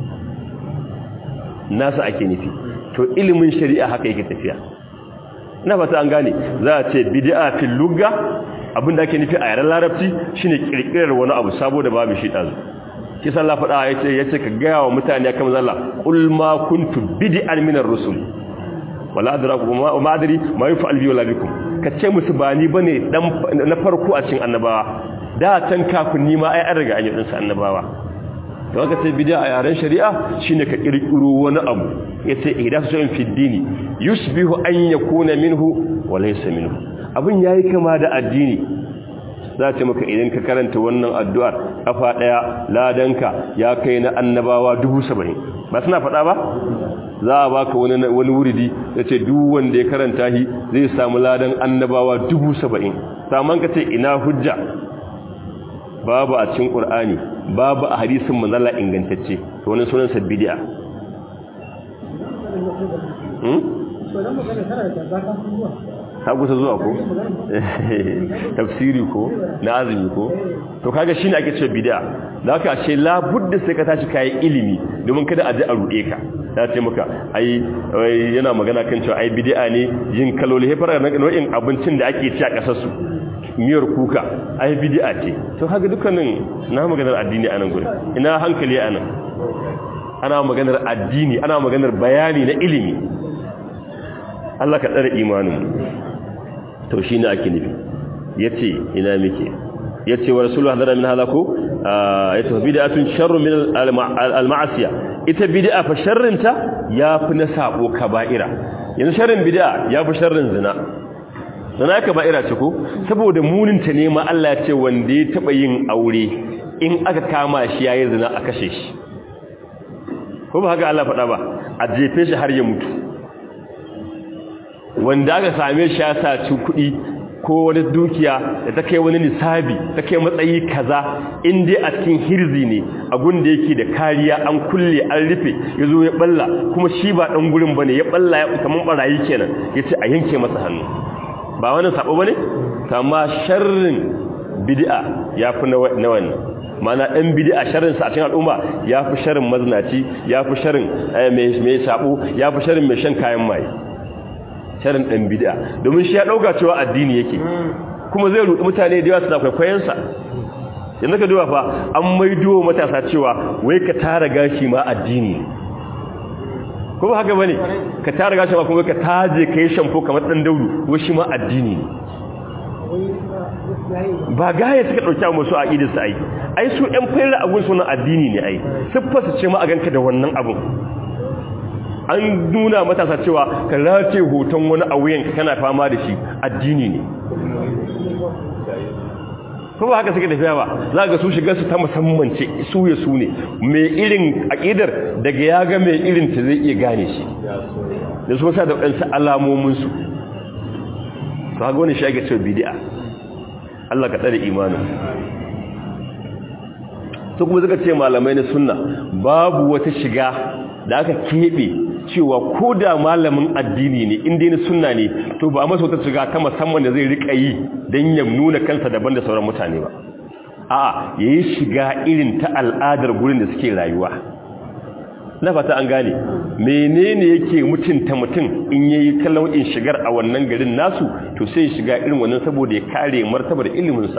nasu ake nufi to ilimin shari'a haka yake tafiya ina fata an gane za a ce bid'a fil lugha abinda ake nufi a yaren larabci shine kirkirar wani abu saboda babu shi dazu shi sallah fada yace yace ka ga wa mutane kan zalla qul ma kuntu bid'an min ar-rusul wala adraku ma ma adri ma yaf'al bi wala bikum kace musu ba ni bane dan na farko a cikin annabawa da can kafin ni ma ai an riga an yi din sa annabawa to aka ce bid'a a yaren shari'a shine ka kirkiro wani abu yace ihdasu shay'in fi dini yusbihu an yakuna minhu wa laysa minhu abin yayi kama da addini za ce maka idan ka karanta wannan addu'ar kafa daya ladanka ya kai na annabawa 70 ba suna faɗa ba za a baka wani wani wuridi yace duk wanda ya karanta shi zai samu ladan annabawa 70 saman ka ce ina hujja babu a cikin qur'ani babu a hadisin manzala ingantacce to wannan sunan sa bid'a ka kusa zuwa ko tafsiri ko na azumi ko to kaga shine ake cewa bid'a da haka ashe la budda sai ka tashi kai ilimi domin kada a ji a rude ka ta ce maka ai yana magana kan cewa ai bid'a ne yin kaloli hefar na nau'in abincin da ake ci a kasar su miyar kuka ai bid'a ce to kaga dukkanin na maganar addini anan gurin ina hankali anan ana maganar addini ana maganar bayani na ilimi Allah ka tsare imanin to shi ne ake nufi ya ce ina muke ya ce wa rasulun hadara min halaku ya ce bid'atun sharrun min al-ma'asiya ita bid'a fa sharrinta ya fi na sabo kaba'ira yanzu sharrin bid'a ya fi sharrin zina zina kaba'ira ce ko saboda muninta ne ma Allah ya ce wanda ya taba yin aure in aka kama shi yayi zina a kashe shi ko ba haka Allah faɗa ba a jefe shi har ya mutu wanda aka same shi ya saci kuɗi ko wani dukiya da ta kai wani nisabi ta kai matsayi kaza in dai a cikin hirzi ne a gunda yake da kariya an kulle an rufe ya zo ya balla kuma shi ba ɗan gurin ba ne ya balla ya kamar ɓarayi kenan ya ce a yanke masa hannu ba wani sabo ba ne kama sharrin bid'a yafi na wannan mana ɗan bid'a sharrin sa a cikin al'umma yafi sharrin maznaci yafi sharrin mai mai sabo yafi sharrin mai shan kayan maye sharrin ɗan bid'a domin shi ya dauka cewa addini yake kuma zai rudi mutane da yawa suna kwaikwayon sa yanzu ka duba fa an maido matasa cewa wai ka tara gashi ma addini ne ko ba haka bane ka tara gashi ma kuma ka taje kai shampo kamar dan daudu wai shi ma addini ne ba gaya suka dauki musu aqidar su ai ai su ɗan fayar abun sunan addini ne ai siffa su ce ma a ganka da wannan abun an nuna matasa cewa ka race hoton wani a wuyanka kana fama da shi addini ne ko ba haka suke tafiya ba za ga su shiga su ta musamman ce su ya su ne mai irin aƙidar daga ya ga mai irin ta zai iya gane shi da su sa da waɗansu alamominsu su haka wani shi ake cewa bidi'a Allah ka tsare imanin su kuma suka ce malamai na sunna babu wata shiga da aka keɓe cewa ko da malamin addini ne inda na sunna ne to ba masa wata shiga ta musamman da zai rika yi don ya nuna kansa daban da sauran mutane ba a ya yi shiga irin ta al'adar gurin da suke rayuwa na fata an gane menene yake mutunta mutum in ya yi kallon in shigar a wannan garin nasu to sai shiga irin wannan saboda ya kare martabar iliminsa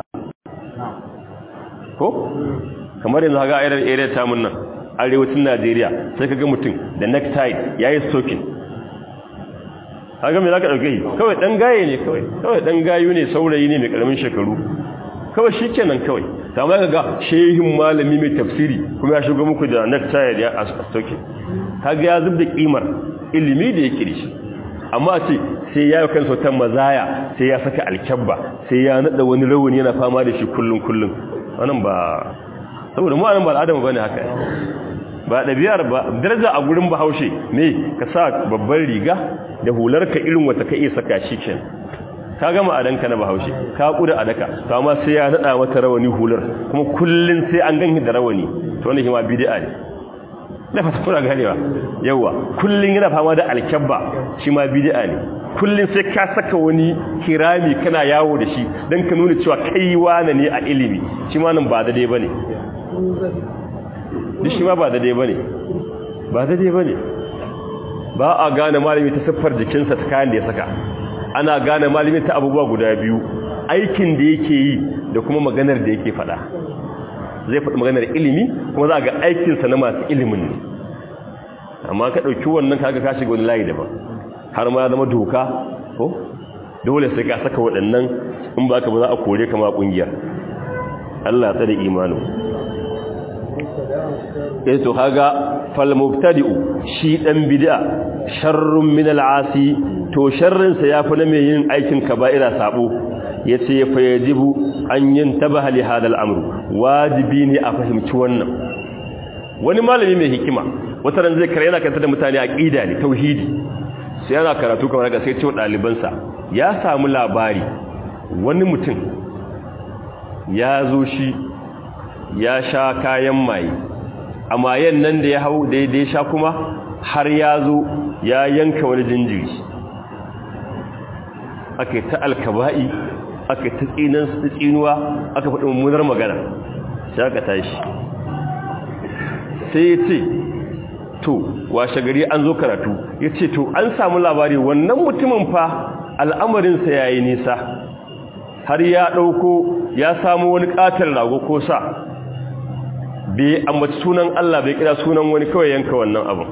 ko kamar yanzu haka a irin tamun nan arewacin Najeriya sai kaga mutum da necktie yayi stocking kaga me zaka dauke shi kawai dan gaye ne kawai kawai dan gayu ne saurayi ne mai karamin shekaru kawai shikenan kawai amma kaga shehin malami mai tafsiri kuma ya shiga muku da necktie da stocking kaga ya zubda kimar ilimi da yake dashi amma ce sai ya yi kansa ta mazaya sai ya saka alkyabba sai ya nada wani rawani yana fama da shi kullun kullun wannan ba saboda mu anan ba al'adama bane haka ba ɗabi'ar ba daraja a gurin bahaushe ne ka sa babban riga da hular ka irin wata ka iya saka shi ken ka gama adanka na bahaushe ka kuda adaka to amma sai ya nada mata rawani hular kuma kullun sai an ganki da rawani to wannan ma bid'a ne na fata kuna ganewa yawa kullun yana fama da alkabba shi ma bid'a ne kullun sai ka saka wani kirami kana yawo da shi dan ka nuna cewa kai wane ne a ilimi shi ma nan ba da dai bane duk shi ma ba daidai ba ne ba daidai ba ne ba a gane malami ta siffar jikinsa ta kayan da ya saka ana gane malami ta abubuwa guda biyu aikin da yake yi da kuma maganar da yake faɗa zai faɗi maganar ilimi kuma za a ga aikinsa na masu ilimin ne amma ka ɗauki wannan kaga ka shiga wani layi daban har ma zama doka ko dole sai ka saka waɗannan in ba ka ba za a kore kama ƙungiyar Allah tsare imanin eh to kaga fal mubtadi'u shi dan bid'a sharrun min al'asi to sharrin sa yafi na mai yin aikin kaba'ira sabo yace fa yajibu an yantabaha li hadha al'amru wajibi ne a fahimci wannan wani malami mai hikima wata ran zai kare yana kanta da mutane aqida ne tauhidi sai yana karatu kamar ga sai ce dalibansa ya samu labari wani mutum ya zo shi ya sha kayan maye a mayen nan da ya hau daidai sha kuma har ya zo ya yanka wani jinjiri aka ta alkaba'i aka ta tsinuwa aka faɗi mummunar magana sai aka tashi sai ya ce to washe gari an zo karatu ya ce to an samu labari wannan mutumin fa al'amarinsa ya yi nisa har ya ɗauko ya samu wani ƙatar rago ko sa bai ambaci sunan Allah bai kira sunan wani kawai yanka wannan abin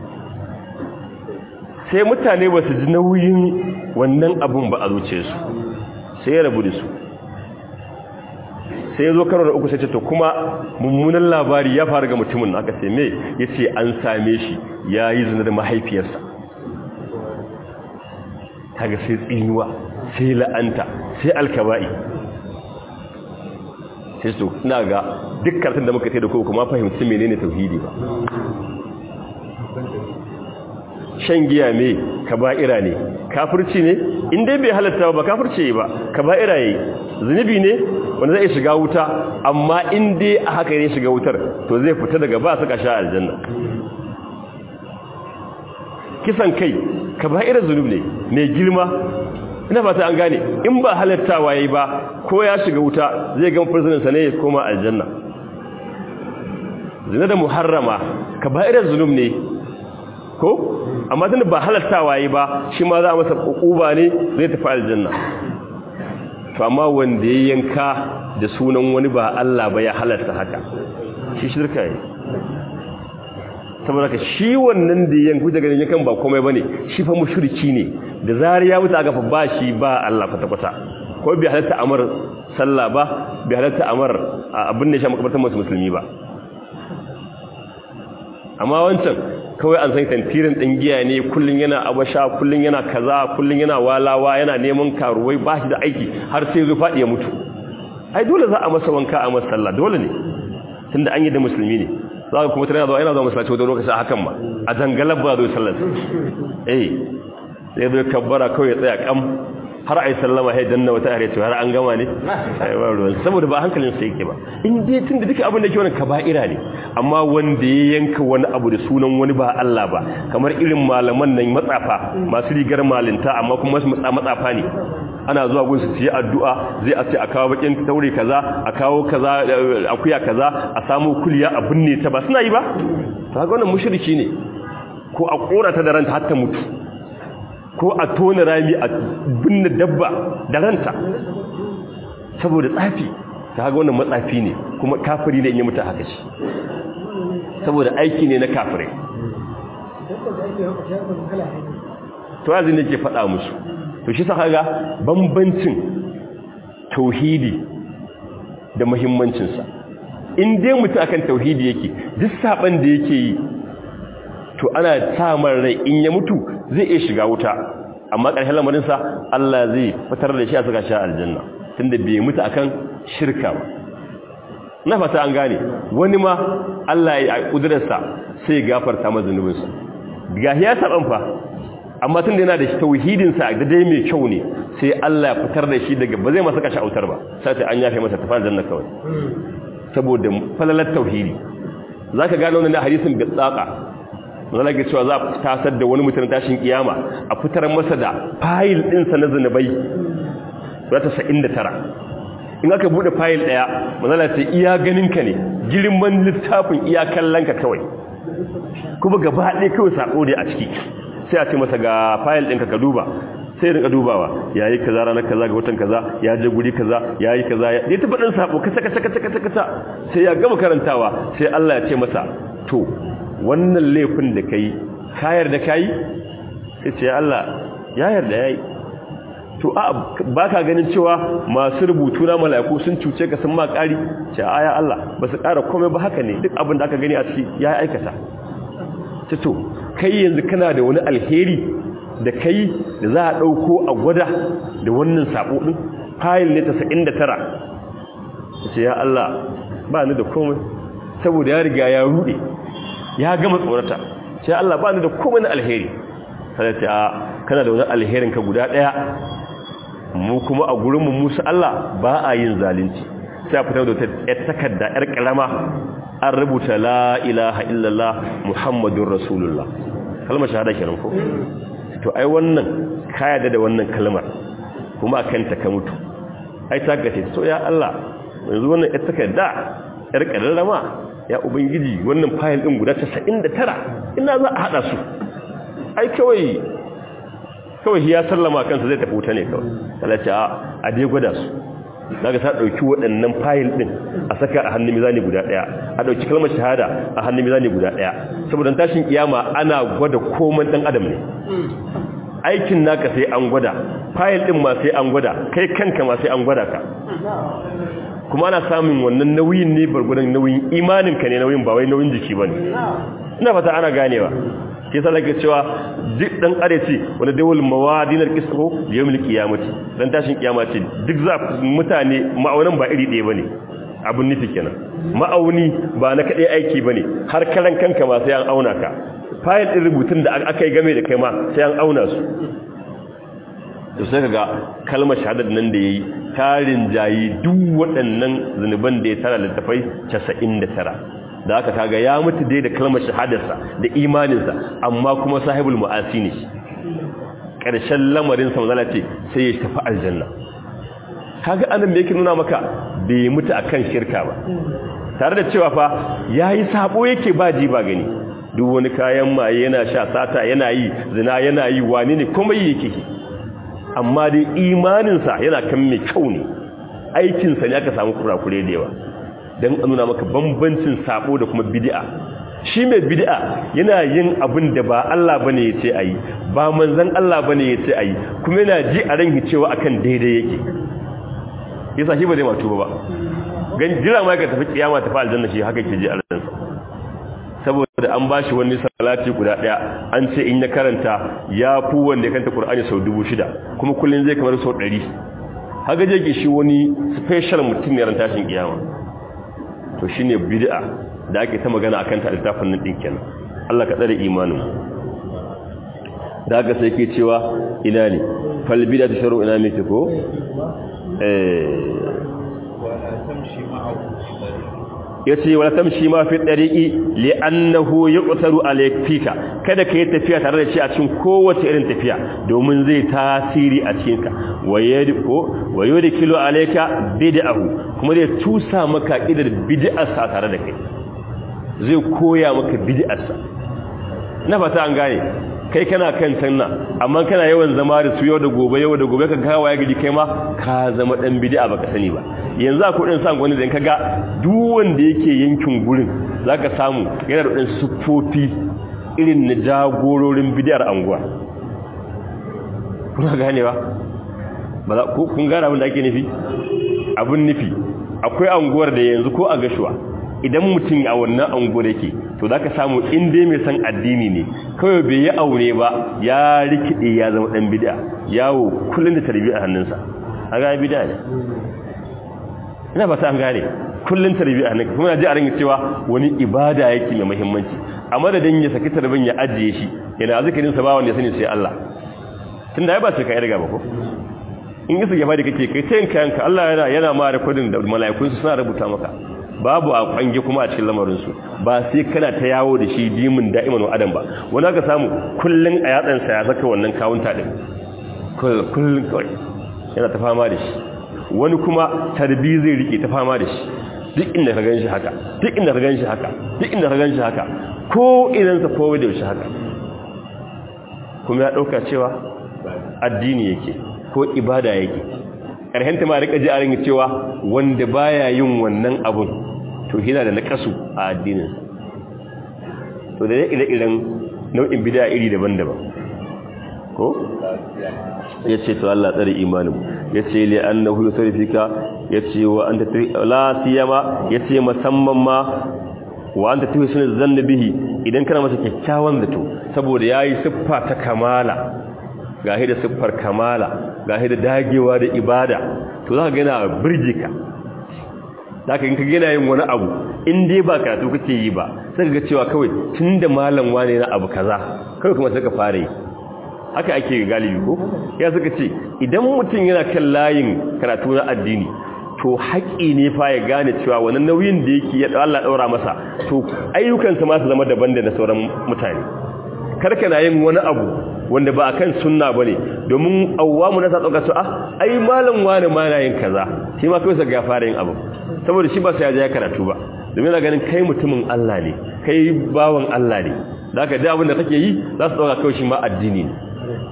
sai mutane ba su ji nauyin wannan abin ba a zuce su sai ya rabu da su sai ya zo karo da uku sai ce to kuma mummunan labari ya faru ga mutumin na aka ce me ya ce an same shi ya yi zina da mahaifiyarsa kaga sai tsinuwa sai la'anta sai alkaba'i sai su ina ga duk karatun da muka ce da kuma kuma fahimci menene tauhidi ba shan giya me kaba'ira ne kafirci ne in dai bai halatta ba kafirci ba kaba'ira yayi zunubi ne wanda zai shiga wuta amma in dai a haka ne shiga wutar to zai fita daga ba su kasha aljanna kisan kai kaba'ira zunubi ne mai girma ina fata an gane in ba halattawa yayi ba ko ya shiga wuta zai ga prison sa ne ya koma aljanna zina da muharrama kaba'irar zulum ne ko amma tunda ba halattawa yayi ba shi ma za a masa ukuba ne zai tafi aljanna to amma wanda ya yanka da sunan wani ba Allah ba ya halatta haka shi shirka yi saboda ka shi wannan da yanku daga yankan ba komai bane shi fa mushriki ne da zari ya mutu aka fa ba shi ba Allah kwata kwata ko bai halatta amar sallah ba bai halatta amar abin da ya sha makabartar masu musulmi ba amma wancan kawai an san tantirin ɗin giya ne kullum yana abasha kullum yana kaza kullum yana walawa yana neman karuwai ba shi da aiki har sai zai faɗi ya mutu ai dole za a masa wanka a masa sallah dole ne tunda an yi da musulmi ne za ka kuma tana zuwa yana zuwa masallaci wata lokaci a hakan ma a dangalar ba zai sallar eh sai zai kabbara kawai ya tsaya kam har ai sallama sai danna wata are cewa har an gama ne ai ba ruwan saboda ba hankalin sa yake ba in dai tunda duka abin da ke wannan kaba'ira ne amma wanda ya yanka wani abu da sunan wani ba Allah ba kamar irin malaman nan matsafa masu rigar malinta amma kuma su matsafa ne ana zuwa gun su yi addu'a zai a ce a kawo bakin taure kaza a kawo kaza akuya kaza a samu kuliya a binne ta ba suna yi ba to haka wannan mushriki ne ko a korata da ranta har ta mutu ko a tona rami a binne dabba da ranta saboda tsafi ta haka wannan matsafi ne kuma kafiri ne in yi mutu haka shi saboda aiki ne na kafirai to azin ne ke faɗa musu to shi sa kaga bambancin tauhidi da muhimmancinsa in dai mutu akan tauhidi yake duk saban da yake yi to ana samar rai in ya mutu zai iya shiga wuta amma ƙarshen lamarinsa Allah zai fitar da shi a saka shi aljanna tunda bai mutu akan shirka ba na fata an gane wani ma Allah ya kudurarsa sai ya gafarta masa zunubinsa gahi ya saban fa amma tun da yana da tauhidinsa da dai mai kyau ne sai Allah ya fitar da shi daga ba zai masa kashi autar ba sai an yafe masa tafar janna kawai saboda falalar tauhidi zaka gano wannan hadisin bi tsaka zan ga cewa za a tasar da wani mutum tashin kiyama a fitar masa da fayil ɗinsa na zanubai za ta sa'in da tara in aka buɗe fayil ɗaya manzala ce iya ganinka ne girman littafin iya kallonka kawai kuma gaba ɗaya kawai saƙo ne a ciki sai a ce masa ga fayil ɗinka ka duba sai rinka dubawa ya yi kaza ranar kaza ga watan kaza ya je guri kaza ya yi kaza ya ta faɗin saƙo kasa kasa kasa kasa kasa sai ya gama karantawa sai Allah ya ce masa to wannan laifin da ka yi kayar da ka yi sai ce Allah ya yarda ya yi to a ba ka ganin cewa masu rubutu na mala'iku sun cuce ka sun ma ƙari ce a ya Allah ba su ƙara komai ba haka ne duk abin da aka gani a ciki ya aikata ce to kai yanzu kana da wani alheri da kai da za a ɗauko a gwada da wannan saɓo ɗin fayil ne ta sa'in da tara ce ya Allah ba ni da komai saboda ya riga ya ruɗe ya gama tsorata sai Allah ba ni da komai na alheri sai ce a kana da wani alherin ka guda daya mu kuma a gurin mu musu Allah ba a yin zalunci sai a fitar da ta takarda yar karama an rubuta la ilaha illallah muhammadur rasulullah kalmar shahada kenan ko to ai wannan ka yarda da wannan kalmar kuma akan ta ka mutu ai ta gace so ya Allah yanzu wannan yar takarda yar karama ya ubangiji wannan fayil din guda 99 ina za a hada su ai kawai kawai ya sallama kansa zai tafi wuta ne kawai Allah ce a dai gwada su daga ta dauki waɗannan fayil din a saka a hannun mizani guda daya a dauki kalmar shahada a hannun mizani guda daya saboda tashin kiyama ana gwada komai dan adam ne aikin naka sai an gwada fayil din ma sai an gwada kai kanka ma sai an gwada ka kuma ana samun wannan nauyin ne bargudan nauyin imaninka ne nauyin ba wai nauyin jiki ba ne ina fata ana ganewa ke sa lake cewa duk dan areci wanda dawul mawadinar kisro yawmil qiyamati dan tashin kiyama ce duk za mutane ma'aunan ba iri ɗaya bane abun nufi kenan ma'auni ba na kadai aiki bane har karan kanka ma sai an auna ka fayil din rubutun da aka yi game da kai ma sai an auna su to sai kaga kalmar shahadar nan da yayi tarin jayi duk waɗannan zanuban da ya tara littafai 99 da aka kaga ya mutu dai da kalmar shahadarsa da imaninsa amma kuma sahibul mu'asi ne ƙarshen lamarin sa manzala ce sai ya tafi aljanna kaga anan me yake nuna maka bai mutu akan shirka ba tare da cewa fa yayi sabo yake ba ji ba gani duk wani kayan maye yana sha sata yana yi zina yana yi wani ne kuma yake amma dai imaninsa yana kan mai kyau ne aikinsa ne aka samu kurakure da yawa don a nuna maka bambancin sabo da kuma bid'a shi mai bid'a yana yin abin da ba Allah bane ya ce ayi ba manzon Allah bane ya ce ayi kuma yana ji a ranki cewa akan daidai yake yasa shi ba zai matu ba gan jira ma ka tafi kiyama tafi aljanna shi haka ke ji a ransa saboda an ba shi wani salati guda daya an ce in ya karanta ya fi wanda ya kanta Qur'ani sau dubu shida kuma kullum zai kamar sau ɗari haka je shi wani special mutum ne ran tashin kiyama to shine bid'a da ake ta magana akan ta littafin nan din kenan Allah ka tsare imanin da haka sai ke cewa ina ne fal bid'a sharu ina me ko eh yace wala tamshi ma fi dariqi li'annahu yuqtaru alayka kada kai tafiya tare da shi a cikin kowace irin tafiya domin zai tasiri a cikin ka wayadiko wayudkilu alayka bid'ahu kuma zai tusa maka idar bid'arsa tare da kai zai koya maka bid'arsa na fata an gane kai kana kan sanna amma kana yawan zama da su yau da gobe yau da gobe ka kawo ya gidi kai ma ka zama dan bid'a baka sani ba yanzu akwai din san gwani da kaga duk wanda yake yankin gurin zaka samu yana da din sufofi irin na jagororin bid'ar anguwa kuna ganewa ba za ku kun gane abin da ake nufi abin nufi akwai anguwar da yanzu ko a gashuwa idan mutum a wannan anguwar yake to zaka samu in dai mai san addini ne kawai bai yi aure ba ya rikide ya zama dan bid'a yawo kullun da tarbiyya a hannunsa aga bid'a ne ina ba ta an gane kullun tarbiyya a hannunka kuma ji a ringa cewa wani ibada yake mai muhimmanci a madadin ya saki tarbiyyan ya ajiye shi yana zikirin sa ba wanda ya sani sai Allah tunda ai ba sai ka riga ba ko in isa gaba da kake kai tayin kayanka Allah yana yana ma rekodin da mala'ikun su suna rubuta maka babu a kwange kuma a cikin lamarin su ba sai kana ta yawo da shi dimin da'iman wa adam ba wani aka samu kullun a yatsan sa ya saka wannan kawunta din kullun kawai yana ta fama da shi wani kuma tarbi zai rike ta fama da shi duk inda ka ganshi haka duk inda ka ganshi haka duk inda ka ganshi haka ko idan sa ko da shi haka kuma ya dauka cewa addini yake ko ibada yake ƙarhenta ma rika ji a ringa cewa wanda baya yin wannan abun to yana da nakasu a addinin to da ire-iren nau'in bid'a iri daban-daban ko yace to Allah tsare imanin yace li annahu yusrifika yace wa anta la siyama yace musamman ma wa anta tuhsinu zanna bihi idan kana masa kyakkyawan zato saboda yayi siffa ta kamala gahi da siffar kamala gahi da dagewa da ibada to za ka gina birjika za ka ka gina yin wani abu in dai ba karatu kake yi ba sai ga cewa kawai tun da malam wane na abu kaza kawai kuma suka fara yi haka ake galibi ko ya suka ce idan mutum yana kan layin karatu na addini to haƙi ne fa ya gane cewa wani nauyin da yake ya Allah ɗaura masa to ayyukansa ma su zama daban da na sauran mutane karka na yin wani abu wanda ba akan sunna bane domin awwamu na sa dauka su ah ai malam wani ma na yin kaza shi ma kai sa ga fara yin abu saboda shi ba sai ya je karatu ba domin yana ganin kai mutumin Allah ne kai bawan Allah ne zaka da abin da kake yi za su dauka kai shi ma addini ne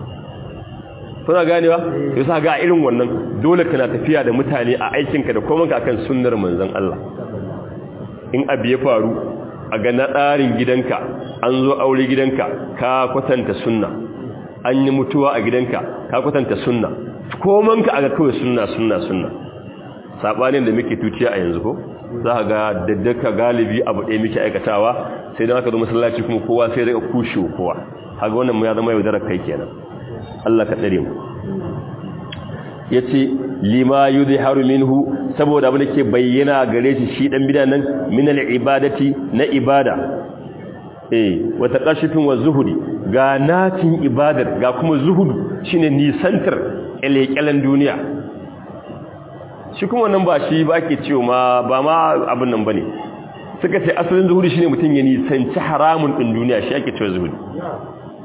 kuna ganewa yasa ga irin wannan dole kana tafiya da mutane a aikinka da komai akan sunnar manzon Allah in abu ya faru a ga na tsarin gidanka an zo aure gidanka ka kwatanta sunna an yi mutuwa a gidanka ka kwatanta sunna komanka aga kawai sunna sunna sunna sabanin da muke tuciya a yanzu ko za ka ga daddaka galibi abu ɗaya muke aikatawa sai dan aka zo masallaci kuma kowa sai daga kushe kowa haka wannan mu ya zama yaudarar kai kenan Allah ka tsare mu yace lima yudhiharu minhu saboda abin da ke bayyana gare shi shi dan bidan nan min al-ibadati na ibada eh wata qashifin wa zuhudi ga natin ibadar ga kuma zuhudu shine nisantar elekelen duniya shi kuma nan ba shi ba ke cewa ma ba ma abin nan bane suka ce asalin zuhudi shine mutum ya nisanci haramun din duniya shi ake cewa zuhudi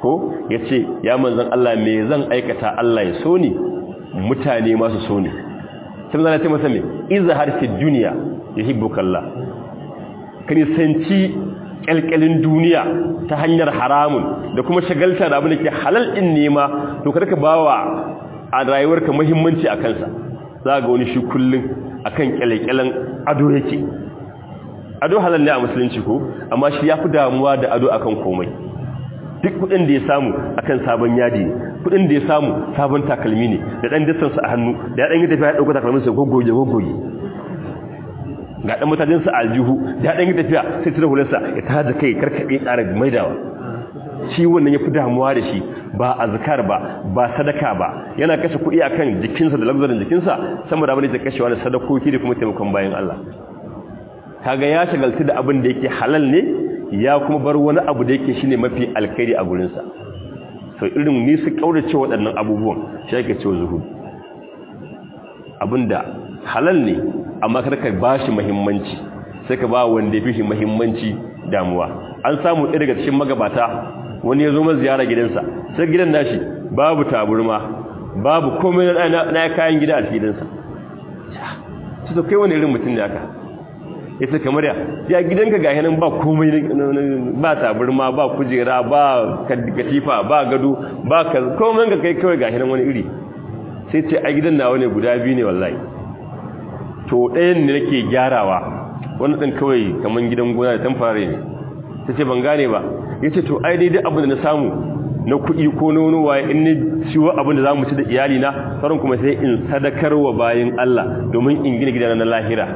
ko yace ya manzon Allah me zan aikata Allah ya so ni mutane masu so ni sai manzon Allah ya ce masa me izhar fi dunya yuhibbuka Allah kani sanci kyalkyalin duniya ta hanyar haramun da kuma shagalta da abin da ke halal din nema to kada ka bawa a rayuwarka muhimmanci a kansa za ga wani shi kullum akan kyalkyalen ado yake ado halal ne a musulunci ko amma shi yafi damuwa da ado akan komai duk kudin da ya samu akan sabon yadi ne kudin da ya samu sabon takalmi ne da dan distance a hannu da ya dan yi tafiya ya dauka takalmin sa goggoje goggoje ga dan mutajin sa aljihu da ya dan yi tafiya sai tira hularsa ya tada kai karkabe ƙara maidawa shi wannan yafi damuwa da shi ba azkar ba ba sadaka ba yana kashe kuɗi akan jikinsa da lagzarin jikinsa sama da abin da kashewa da sadakoki da kuma taimakon bayan Allah kaga ya shagaltu da abin da yake halal ne ya kuma bar wani abu da yake shine mafi alkhairi a gurin sa so irin ni su kaurace waɗannan abubuwan shi yake cewa zuhud abinda halal ne amma kada ka bashi muhimmanci sai ka ba wanda yafi shi muhimmanci damuwa an samu ɗaya daga cikin magabata wani ya zo ma ziyara gidansa sai gidan nashi babu taburma babu komai na kayan gida a cikin gidansa to kai wani irin mutum ne aka yace kamar ya ya gidanka ga yanan ba komai ba taburma ba kujera ba katifa ba gado ba ka komai ga kai kawai ga yanan wani iri sai ce a gidan nawa ne guda biyu ne wallahi to ɗayan ne nake gyarawa wani ɗan kawai kamar gidan gona da tamfare ne ta ce ban gane ba ya ce to ai daidai abin da na samu na kuɗi ko na wani waye in ni ciwo abin da za mu ci da iyalina sauran kuma sai in sadakar wa bayan Allah domin in gina gidana na lahira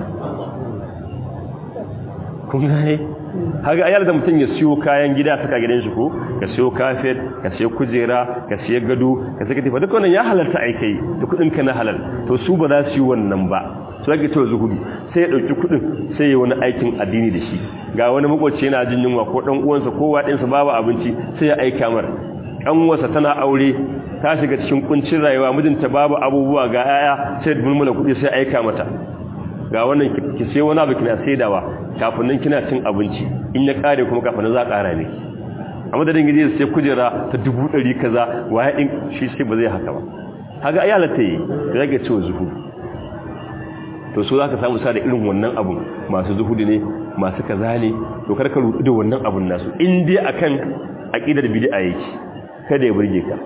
kun gane haka ayyar da mutum ya siyo kayan gida saka gidan shi ko ka siyo kafet ka siyo kujera ka siyo gado ka siyo katifa duk wannan ya halarta aikai da kuɗin ka na halal to su ba za su yi wannan ba su ake cewa zuhudu sai ya ɗauki kuɗin sai ya wani aikin addini da shi ga wani makwacce yana jin yunwa ko ɗan uwansa ko waɗinsa babu abinci sai ya aika mar ƙanwarsa tana aure ta shiga cikin kuncin rayuwa mijinta babu abubuwa ga 'ya'ya sai da mulmula kuɗi sai aika mata ga wannan ki sai wani abu kina saidawa kafin nan kina cin abinci in ya kare kuma kafin nan za ƙara ne a madadin gidi sai kujera ta dubu ɗari kaza waye ɗin shi sai ba zai haka ba haka ayyalata yi da zage cewa zuhudu to so za ka samu sa da irin wannan abun masu zuhudu ne masu kaza ne to karka rudu da wannan abun nasu in dai akan aqidar bid'a yake kada ya burge ka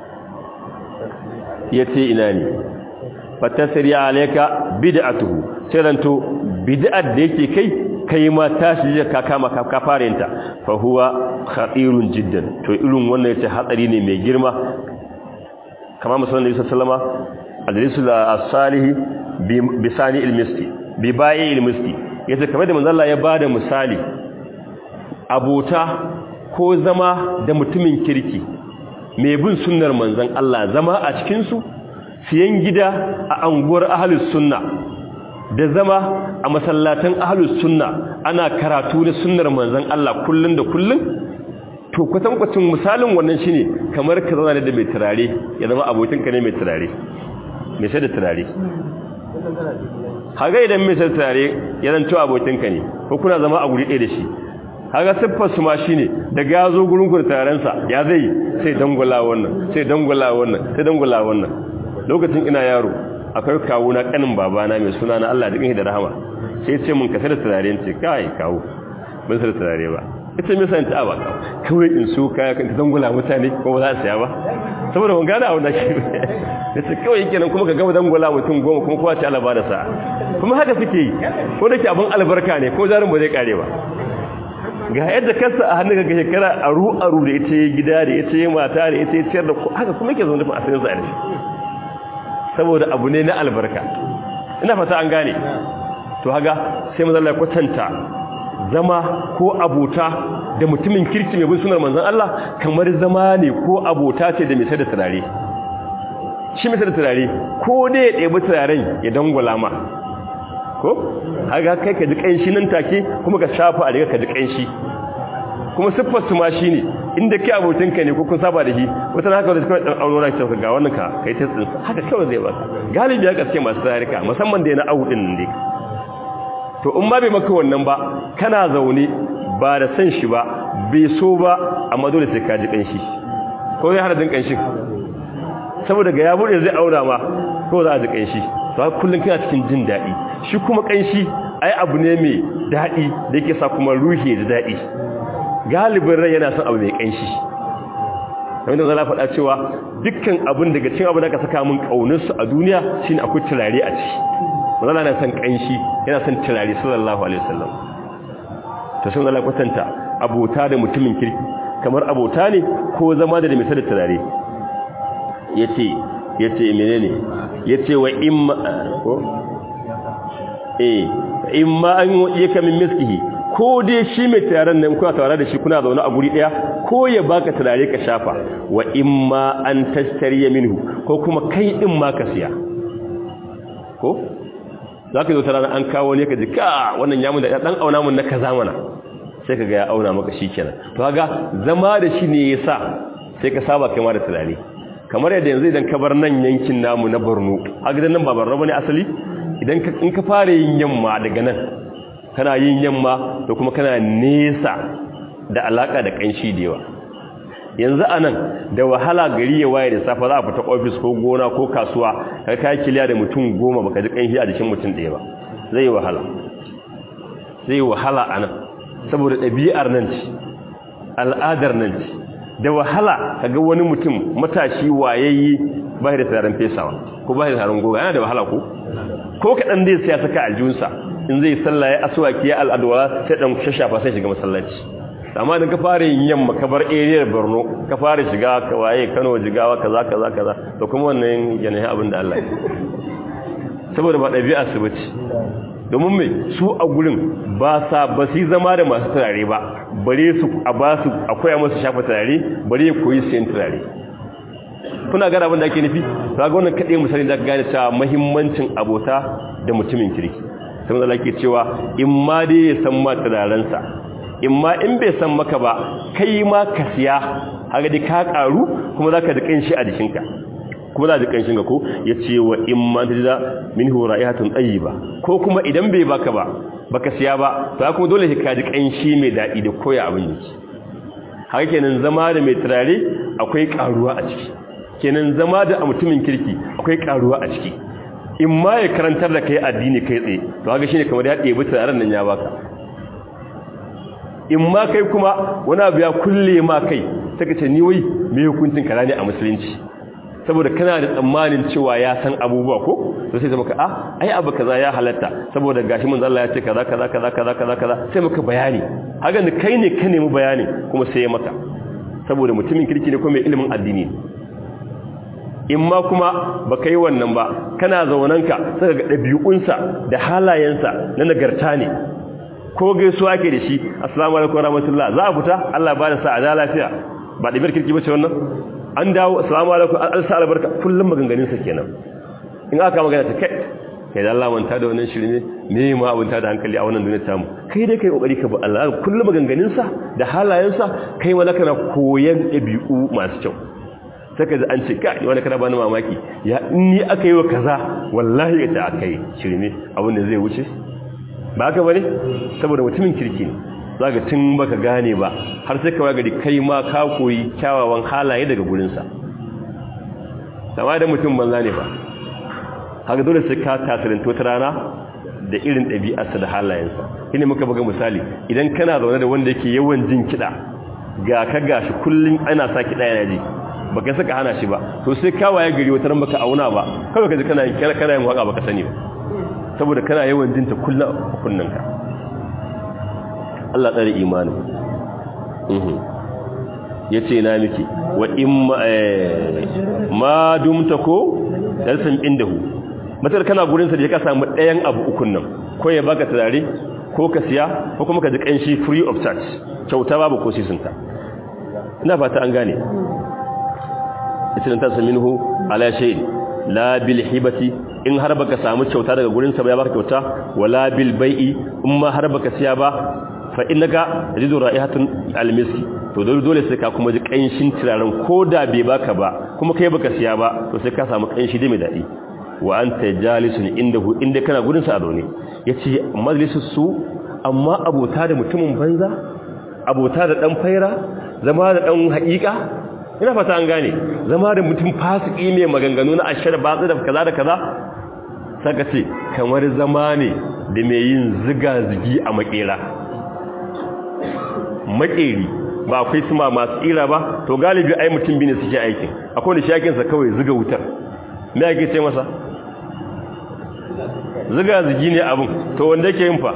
yace ina ne fatasri alayka bid'atuhu tiranto bid'ar da yake kai kai ma tashi je ka kama ka fara yinta fa huwa khatirun jiddan to irin wannan yace hatsari ne mai girma kamar musallallahu alaihi wasallama al-risul as-salih bisani ilmisti bi bayi ilmisti yace kamar da manzo Allah ya bada misali abota ko zama da mutumin kirki mai bin sunnar manzon Allah zama a cikin su siyan gida a anguwar ahlus sunna da zama a masallatan ahlus sunna ana karatu da sunnar manzon Allah kullun da kullun to kwatankwacin misalin wannan shine kamar ka zauna da mai turare ya zama abokinka ne mai turare mai sai da turare haga idan mai sai turare ya zanto abokinka ne ko kuna zama a guri ɗaya da shi haga siffar su ma shine daga ya zo gurin ku tarensa ya zai sai dangula wannan sai dangula wannan sai dangula wannan lokacin ina yaro akwai kawo na kanin babana mai suna na Allah da da rahama sai ce mun ka sai da turare ce kai kawo ban sai da turare ba ita me san ta ba kawai in so kaya kan dangula mutane ko ba za su saya ba saboda ban gane abin da shi yace kawai yake nan kuma ka gaba dangula mutum goma kuma kowa ce Allah ba da sa kuma haka suke yi ko da ke abin albarka ne ko jarin ba zai kare ba ga yadda kansa a hannun ga shekara aru aru da ita gida da ita mata da ita ciyar da haka kuma yake zaune a cikin sa ne saboda abu ne na albarka ina fata an gane to haga sai manzon Allah ya kwatanta zama ko abota da mutumin kirki mai bin sunar manzon Allah kamar zama ne ko abota ce da mai sai da turare shi mai sai da turare ko dai ya ɗebi turaren ya dangwala ma ko haka kai ka ji ƙanshi nan take kuma ka shafa a daga ka ji ƙanshi kuma siffar su ma shi ne inda kai abokinka ne ko kun saba da shi wata haka wanda kawai ɗan aurora ce ga wannan ka kai ta tsinsa haka kawai zai baka galibi ya gaske masu tsarika musamman da ya na awu ɗin nan dai to in ma bai maka wannan ba kana zaune ba da san shi ba bai so ba amma dole sai ka ji ƙanshi ko zai hana jin kanshin saboda ga ya bude zai aura ma ko za a ji kanshi to haka kullun kana cikin jin dadi shi kuma kanshi ai abu ne mai dadi da yake sa kuma ruhi da dadi galibin rai yana son abu mai kanshi wanda zala faɗa cewa dukkan abin daga cikin abin da ka saka min kaunarsu a duniya shine akwai turare a ciki manzala na son kanshi yana son turare sallallahu alaihi wasallam to sun zala kwatanta abota da mutumin kirki kamar abota ne ko zama da mai da turare yace yace menene yace wa imma ko eh imma an yaka min miskihi ko dai shi mai taron nan kuna tare da shi kuna zaune a guri daya ko ya baka turare ka shafa wa imma an tashtariya minhu ko kuma kai din ma ka siya ko zaka zo tare an kawo ne ka ji ka wannan yamun da dan auna mun na kaza mana sai kaga ya auna maka shikenan to kaga zama da shi ne yasa sai ka saba kai ma da turare kamar yadda yanzu idan ka bar nan yankin namu na Borno a gidan nan ba Borno bane asali idan ka in ka fara yin yamma daga nan kana yin yamma da kuma kana nesa da alaka da kanshi da yawa yanzu anan da wahala gari ya waye da safa za a fita office ko gona ko kasuwa ka kai kiliya da mutum goma baka ji kanshi a jikin mutum ɗaya ba zai yi wahala zai yi wahala anan saboda ɗabi'ar nan ce al'adar nan ce da wahala kaga wani mutum matashi wayayyi ba da taron fesawa ko ba da taron goga yana da wahala ko ko kaɗan zai sai ya saka aljunsa in zai sallah ya aswaki ya al'adwa sai dan shashafa sai shiga masallaci amma idan ka fara yin yamma ka bar area Borno ka fara shiga ka waye Kano jigawa kaza kaza kaza to kuma wannan yanayi abin da Allah ya saboda ba dabi'a su bace domin me su a gurin ba sa ba su zama da masu turare ba bare su a ba su akwai musu shafa turare bare ya koyi sayan turare kuna gane abin da ake nufi kaga wannan kade misali da ka gane cewa muhimmancin abota da mutumin kirki sai Allah ke cewa in ma dai ya san ma turarensa in ma in bai san maka ba kai ma ka siya haka dai ka karu kuma zaka da kanshi a jikinka kuma za da kanshin ga ko yace wa in ma tajida minhu ra'ihatun tayyiba ko kuma idan bai baka ba baka siya ba to kuma dole ka ji kanshi mai dadi da koya abin yake haka kenan zama da mai turare akwai karuwa a ciki kenan zama da mutumin kirki akwai karuwa a ciki in ma ya karantar da kai addini kai tsaye to haka shine kamar ya ɗebi turaren nan ya baka in ma kai kuma wani abu ya kulle ma kai saka ce ni wai me hukuncin kaza ne a musulunci saboda kana da tsammanin cewa ya san abubuwa ko to sai maka ah ai abu kaza ya halatta saboda gashi mun Allah ya ce kaza kaza kaza kaza kaza kaza sai maka bayani haka ne kai ne ka nemi bayani kuma sai ya maka saboda mutumin kirki ne ko mai ilimin addini in ma kuma baka yi wannan ba kana zaunanka saka ga ɗabi'unsa da halayensa na nagarta ne ko gaisuwa ke da shi assalamu alaikum warahmatullah za a fita Allah ba da sa a lafiya ba da kirki bace wannan an dawo assalamu alaikum alsa albarka kullum maganganun sa kenan in aka magana ta kai kai da Allah manta da wannan shirme me ma abunta da hankali a wannan duniyar tamu kai dai kai kokari ka bi Allah kullum maganganun sa da halayen sa kai wala kana koyan dabi'u masu kyau saka da an ce kai wani kana bani mamaki ya in ni aka yi wa kaza wallahi ya ta akai shirme abin da zai wuce ba haka bane saboda mutumin kirki ne zaka tun baka gane ba har sai ka gari kai ma ka koyi kyawawan halaye daga gurin sa sama da mutum banza ne ba haka dole sai ka tasirinto ta rana da irin ɗabi'arsa da halayensa shine muka buga misali idan kana zaune da wanda yake yawan jin kiɗa ga ka gashi kullun ana sa kiɗa yana ji baka saka hana shi ba to sai ka waye gari wata ran baka auna ba kawai ka ji kana kana yin waka baka sani ba saboda kana yawan jinta kullum a kunnanka Allah tsare imanin ya ce na miki wa in ma dumta ko dalsan indahu matar kana gurinsa da ya ka samu ɗayan abu ukun nan ko ya baka turare ko ka siya ko kuma ka ji ƙanshi free of charge kyauta babu ko sisinta ina fata an gane ita ta saminhu ala shay'in la bil hibati in har baka samu kyauta daga gurin sa ba ya baka kyauta wala bil bai'i in ma har baka siya ba fa innaka tajidu ra'ihatun almiski to dole dole sai ka kuma ji kanshin turaren koda bai baka ba kuma kai baka siya ba to sai ka samu kanshi da mai dadi wa anta jalisun indahu inda kana gurin sa a zaune yace majlisus su amma abota da mutumin banza abota da dan faira zama da dan haƙiƙa ina fata an gane zama da mutum fasiki mai maganganu na ashar batsu da kaza da kaza saka ce kamar zama ne da mai yin ziga-zigi a makera makeri ba akwai suma masu tsira ba to galibi ai mutum bi ne suke aikin akwai da shakinsa kawai ziga wutar me ake ce masa ziga-zigi ne abin to wanda yake yin fa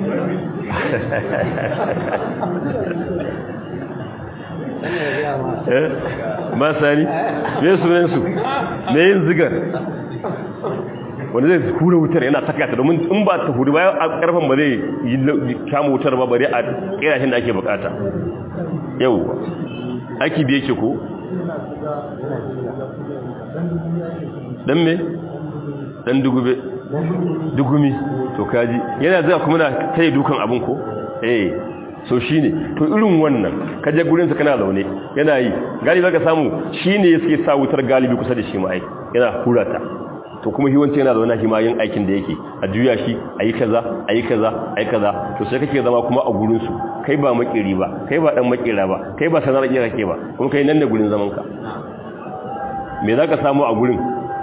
ba sani me sunansu me yin zigar wanda zai hura wutar yana saka ta domin in ba ta hudu bayan a karfan ba zai yi kama wutar ba bare a kirashin da ake bukata yau aiki biye ke ko dan me dan dugube dugumi to kaji yana zai kuma na tsaye dukan abin ko eh so shine to irin wannan kaje gurin sa kana zaune yana yi galibi zaka samu shine yake sa wutar galibi kusa da shi mai yana hurata to kuma hiwanci yana zaune shi ma yin aikin da yake a juya shi ayi kaza ayi kaza ayi kaza to sai kake zama kuma a gurin su kai ba makiri ba kai ba dan makira ba kai ba sanar kira kake ba kuma kai nan ne gurin zaman ka me zaka samu a gurin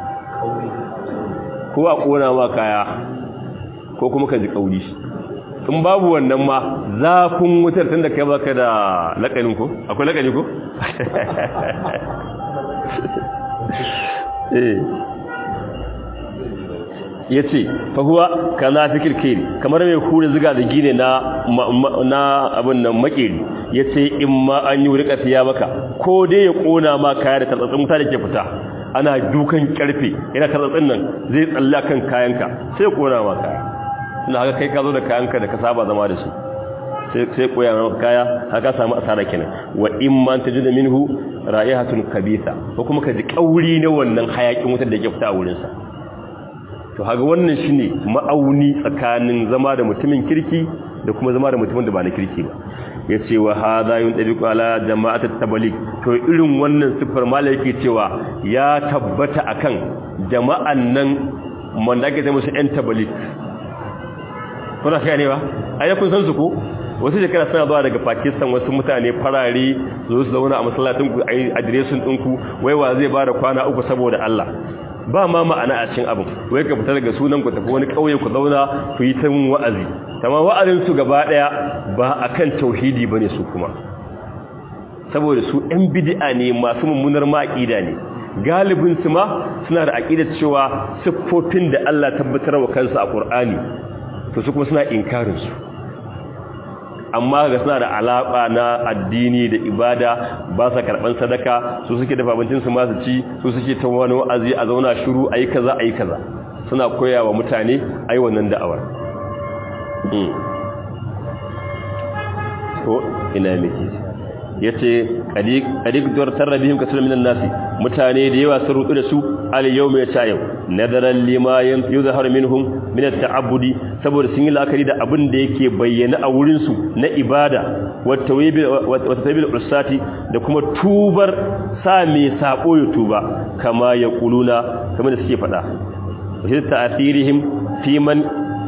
ko a kona ma kaya ko kuma ka ji kauri in babu wannan ma zafin wutar tunda kai baka da lakanin ko akwai lakani ko eh ya ce fahuwa ka na fi kirkiri kamar mai kure ziga da gine na abin nan makeri ya ce in ma an yi wurika siya maka ko dai ya kona ma kaya da tartsatsin wuta da ke fita ana dukan karfe yana tartsatsin nan zai tsalla kan kayanka sai kona ma kaya suna haka kai ka zo da kayanka da ka saba zama da su sai koya maka kaya haka samu asara kenan wa in ma ta jida minhu ra'ihatun kabisa ko kuma ka ji kauri na wannan hayakin wutar da ke fita a wurinsa to haga wannan shine ma'auni tsakanin zama da mutumin kirki da kuma zama da mutumin da ba na kirki ba yace wa hadha yuntabiqu ala jama'atat tabligh to irin wannan sifar malaki cewa ya tabbata akan jama'an nan man da ake ta musu yan tabligh kuna sai ne ba ai kun san su ko wasu shekara suna zuwa daga Pakistan wasu mutane farare zo su zauna a masallacin ku ai adireshin ɗinku wai wa zai bada kwana uku saboda Allah ba ma ma'ana a cikin abin wai ka fita daga sunan ku tafi wani kauye ku zauna ku yi ta wa'azi amma wa'azin su gaba daya ba akan tauhidi bane su kuma saboda su ɗan bid'a ne masu mummunar ma'aqida ne galibin su ma suna da aqidar cewa siffofin da Allah tabbatar wa kansa a Qur'ani to su kuma suna inkarin su amma ga suna da alaƙa na addini da ibada ba sa karɓar sadaka su suke dafa abincinsu masu ci su suke ta wani wa'azi a zauna shiru a yi kaza a yi kaza suna koya wa mutane a yi wannan da'awar ko ina miki ya ce ƙadik duwar tarrabihim kasar minan nasi mutane da yawa sun rutu da su aliyau mai ta yau nadaran limayen yau zahar minhum minat ta'abudi saboda sun yi la'akari da abin da yake bayyana a wurinsu na ibada wata tabil usati da kuma tubar sa mai sabo ya tuba kama ya kuluna kamar da suke faɗa wasu ta'asirihim fi man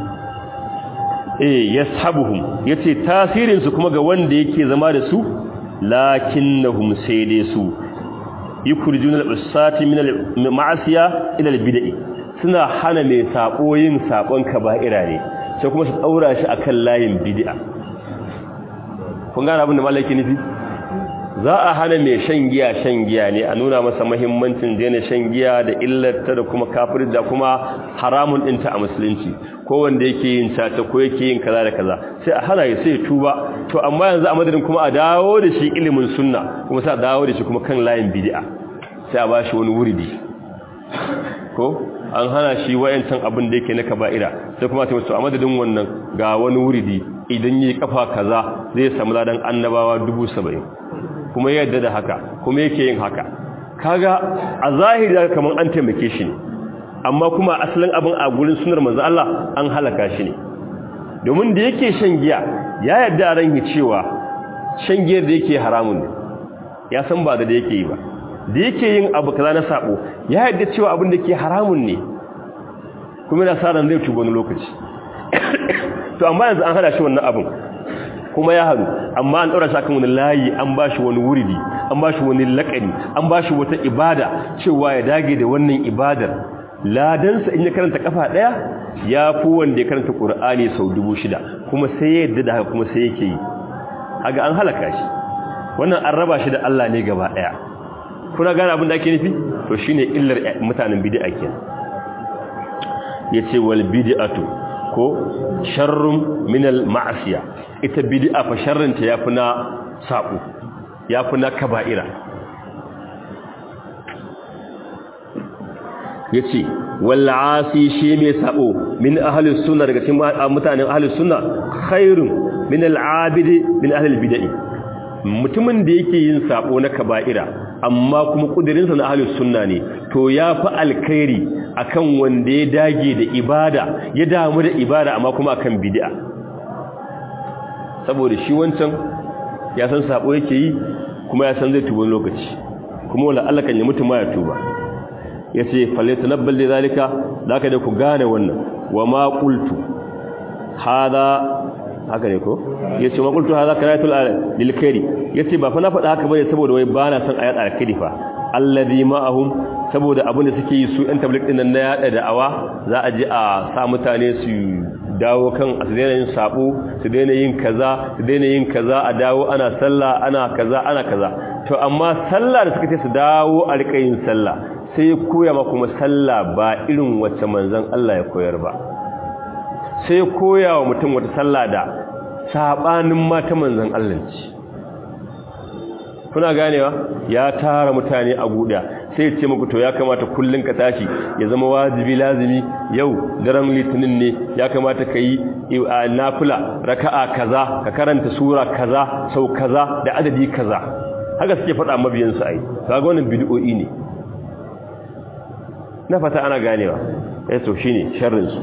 eh yashabuhum yace tasirin su kuma ga wanda yake zama da su lakinnahum sai dai su yukhrijuna al-usati min al-ma'asiya ila al-bid'i suna hana mai sabo yin sabon kaba'ira ne sai kuma su daura shi akan layin bid'a kun gane abin da malaki nufi za a hana mai shan giya shan giya ne a nuna masa muhimmancin daina shan giya da illarta da kuma kafir da kuma haramun dinta a musulunci ko wanda yake yin tata ko yake yin kaza da kaza sai a hana sai tuba to amma yanzu a madadin kuma a dawo da shi ilimin sunna kuma sai a dawo da shi kuma kan layin bid'a sai a bashi wani wuridi ko an hana shi wayancan abin da yake na kaba'ira sai kuma ta wato a madadin wannan ga wani wuridi idan yi kafa kaza zai samu ladan annabawa 70 kuma yadda da haka kuma yake yin haka kaga a zahiri kamar an taimake shi ne amma kuma asalin abin a gurin sunar manzo Allah an halaka shi ne domin da yake shan giya ya yadda a ranki cewa shan giyar da yake haramun ne ya san ba da da yake yi ba da yake yin abu kaza na sabo ya yadda cewa abin da ke haramun ne kuma yana sa ran zai tuba wani lokaci to amma yanzu an hada shi wannan abin kuma ya haru amma an ɗaura shi akan wani layi an ba shi wani wuridi an ba shi wani laƙani an ba shi wata ibada cewa ya dage da wannan ibadar ladansa in ya karanta kafa ɗaya ya fi wanda ya karanta ƙur'ani sau dubu shida kuma sai ya yadda da haka kuma sai yake yi haga an halaka shi wannan an raba shi da Allah ne gaba ɗaya kuna gane abin da ake nufi to shine illar mutanen bid'a kenan yace wal bid'atu ko sharrun min al ma'asiya ita bid'a fa sharrin ta yafi na sabo yafi na kaba'ira yace wal asi shi mai sabo min ahli sunna daga cikin mutanen ahli sunna khairun min al abidi min ahli al bid'ah mutumin da yake yin sabo na kaba'ira amma kuma kudirinsa na ahlus sunna ne to ya fi alkhairi akan wanda ya dage da ibada ya damu da ibada amma kuma akan bid'a saboda shi wancan ya san sabo yake yi kuma ya san zai tuba lokaci kuma wala Allah kan ya mutu ma ya tuba yace falyatanabbal li zalika zaka da ku gane wannan wa ma qultu hada haka ne ko yace ma qultu hadha karatul lil khairi yace ba fa na faɗa haka bane saboda wai bana son ayat al-khairi fa alladhi ma'ahum saboda abin da suke yi su ɗan tabligh din nan na yada da'awa za a je a sa mutane su dawo kan su daina yin sabo su daina yin kaza su daina yin kaza a dawo ana sallah ana kaza ana kaza to amma sallah da suka ce su dawo a rika yin sallah sai ya koya ma kuma sallah ba irin wacce manzon Allah ya koyar ba sai koya wa mutum wata sallah da sabanin mata manzon Allah ce kuna ganewa ya tara mutane a guda sai ya ce muku to ya kamata kullun ka tashi ya zama wajibi lazimi yau daren litinin ne ya kamata ka yi nafila raka'a kaza ka karanta sura kaza sau kaza da adadi kaza haka suke faɗa mabiyansu ai kaga wannan bid'o'i ne na fata ana ganewa eh to shine sharrin su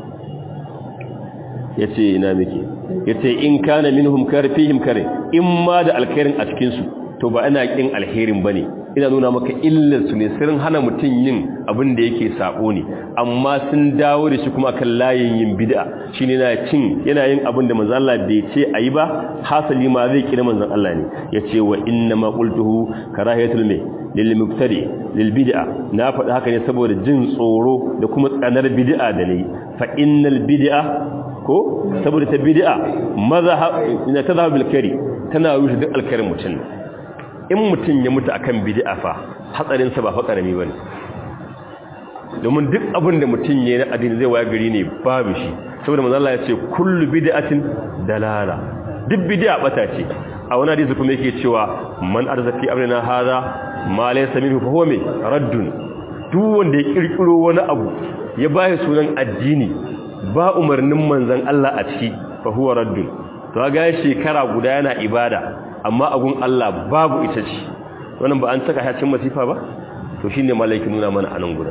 yace ina miki yace in kana minhum karfihim kare in ma da alkhairin a cikin su to ba ina kin alherin bane ina nuna maka illar su ne sirrin hana mutun yin abin da yake sabo ne amma sun dawo da shi kuma kan layin yin bid'a shine yana cin yana yin abin da manzon Allah bai ce ayi ba hasali ma zai kira manzon Allah ne yace wa inna ma qultuhu karahiyatul mai lil mubtadi lil bid'a na faɗi haka ne saboda jin tsoro da kuma tsanar bid'a da nayi fa innal bid'a ko saboda ta bid'a mazhab ina tadhhab bil kari tana rushe duk alkarin mutum in mutum ya mutu akan bid'a fa hatsarin sa ba fa karami bane domin duk abin da mutum yayin addini zai waya gari ne babu shi saboda manzo Allah ya ce kullu bid'atin dalala duk bid'a bata ce a wani hadisi kuma yake cewa man arzaki amrina hada ma laysa minhu fa huwa mai raddun duk wanda ya kirkiro wani abu ya bai sunan addini ba umarnin manzon Allah a ciki fa huwa raddun to ga shekara guda yana ibada amma agun Allah babu ita ce wannan ba an saka hacin masifa ba to shine malaikin nuna mana anan guda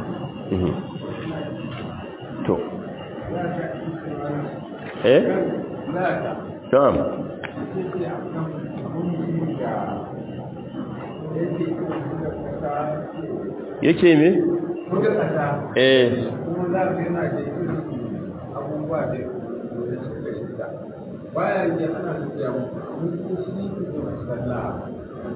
to eh tamam yake me? eh bayan ya ana tafiya mutu shi sallah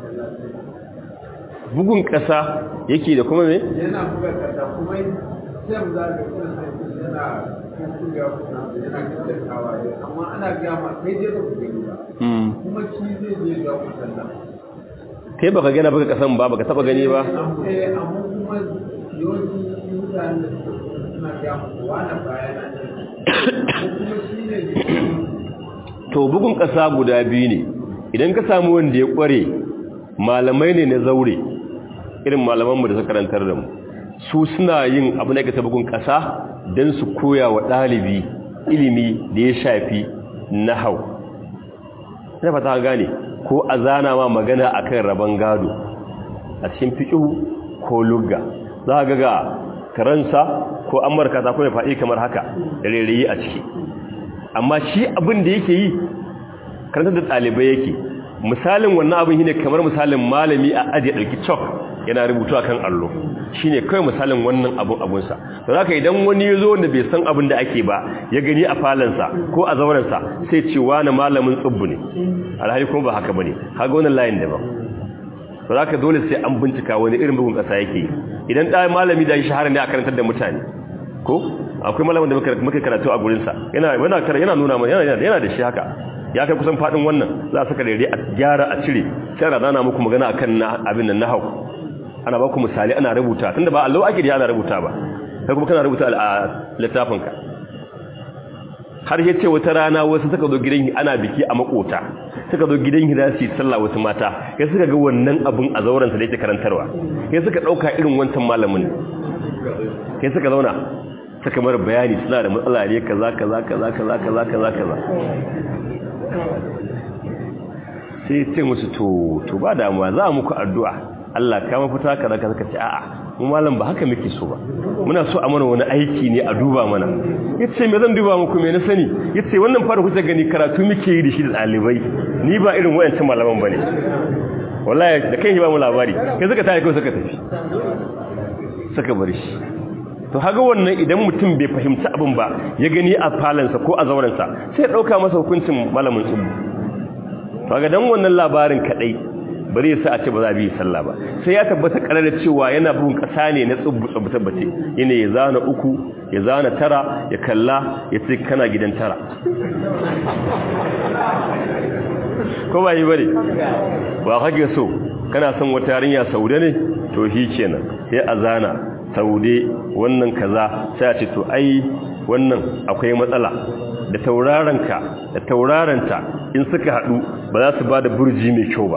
bugun ƙasa yake da kuma me? yana buga ƙasa kuma sai za ga kuma yana kuka kuna yana kaddakawa amma ana gama kai dai ba ku gani ba kuma shi zai je ga ku sallah kai baka gana baka kasan ba baka taba gani ba eh amma kuma yawanci mutane da suna gama wani baya na kuma shi ne to bugun kasa guda biyu ne idan ka samu wanda ya kware malamai ne na zaure irin malamanmu da suka karantar da mu su suna yin abu na ta bugun kasa don su koya wa ɗalibi ilimi da ya shafi nahau na fata gane ko a zana ma magana akan rabon gado a cikin fiƙihu ko lugga za ga ga karansa ko amurka ta kuma faɗi kamar haka da rairayi a ciki amma shi abin da yake yi karantar da ɗalibai yake misalin wannan abin shine kamar misalin malami a ajiye ɗauki chalk yana rubutu akan allo shine kai misalin wannan abun abun sa to haka idan wani yazo wanda bai san abin da ake ba ya gani a falansa ko a zauren sa sai ce wani malamin tsubbu ne alhali kuma ba haka bane kaga wannan layin da ba to haka dole sai an bincika wani irin bugun kasa yake idan da malami da shi shahara ne a karantar da mutane ko akwai malamin da muka karatu a gurin sa yana yana yana nuna mana yana yana da shi haka ya kai kusan fadin wannan za a saka daidai a gyara a cire sai ana dana muku magana akan abin nan nahau ana ba ku misali ana rubuta tunda ba Allah ake da ana rubuta ba kai kuma kana rubuta a littafinka har yace wata rana wasu suka zo gidan ana biki a makota suka zo gidan hida su sallah wasu mata kai suka ga wannan abun a zauren sa da yake karantarwa kai suka dauka irin wancan malamin kai suka zauna suka mara bayani suna da matsala ne kaza kaza kaza kaza kaza kaza kaza sai ce musu to to ba damuwa za muku addu'a Allah ka mafita kaza kaza kace a'a mu malam ba haka muke so ba muna so a mana wani aiki ne a duba mana yace me zan duba muku me na sani yace wannan fara kuka gani karatu muke yi da shi da dalibai ni ba irin wayancin malaman bane wallahi da kai ba mu labari kai suka tafi kai suka tafi suka bar shi to haga wannan idan mutum bai fahimci abin ba ya gani a falansa ko a zaurensa sai ya dauka masa hukuncin malamin tsubu to ga dan wannan labarin kadai bari sa a ce ba za bi sallah ba sai ya tabbata karar cewa yana bugun kasa ne na tsubu tsubu tabbace yana ya zana uku ya zana tara ya kalla ya ce kana gidan tara ko ba yi bane ba kage so kana son wata yarinya saude ne to shi kenan sai a zana saude wannan kaza sai a ce to ai wannan akwai matsala da taurarenka da taurarenta in suka hadu ba za su ba da burji mai kyau ba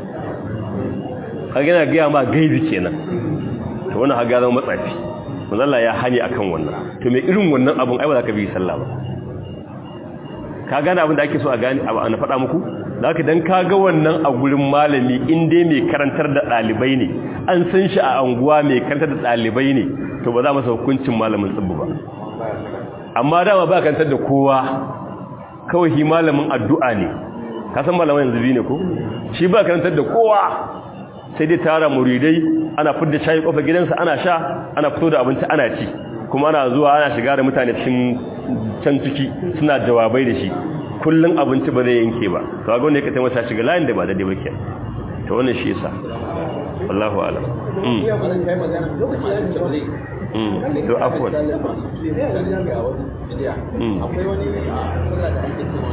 kaga yana gaya ma gaibi kenan to wannan haga zama matsafi manzalla ya hani akan wannan to mai irin wannan abun ai ba za ka bi sallah ba ka gane abin da ake so a gane abu ana faɗa muku zaka dan ka ga wannan a gurin malami in dai mai karantar da ɗalibai ne an san shi a anguwa mai karantar da ɗalibai ne to ba za masa hukuncin malamin tsibbu ba amma dama ba karantar da kowa kawai shi malamin addu'a ne ka san malamin yanzu biyu ne ko shi ba karantar da kowa sai dai tara muridai ana fidda shayi kofar gidansa ana sha ana fito da abinci ana ci kuma ana zuwa ana shiga da mutane cikin can ciki suna jawabai da shi kullun abinci ba zai yanke ba to ga wanda ya kace masa shiga layin da ba da ba ke to wannan shi yasa wallahu a'lam mm mm to afwan mm akwai wani sallah da ake cewa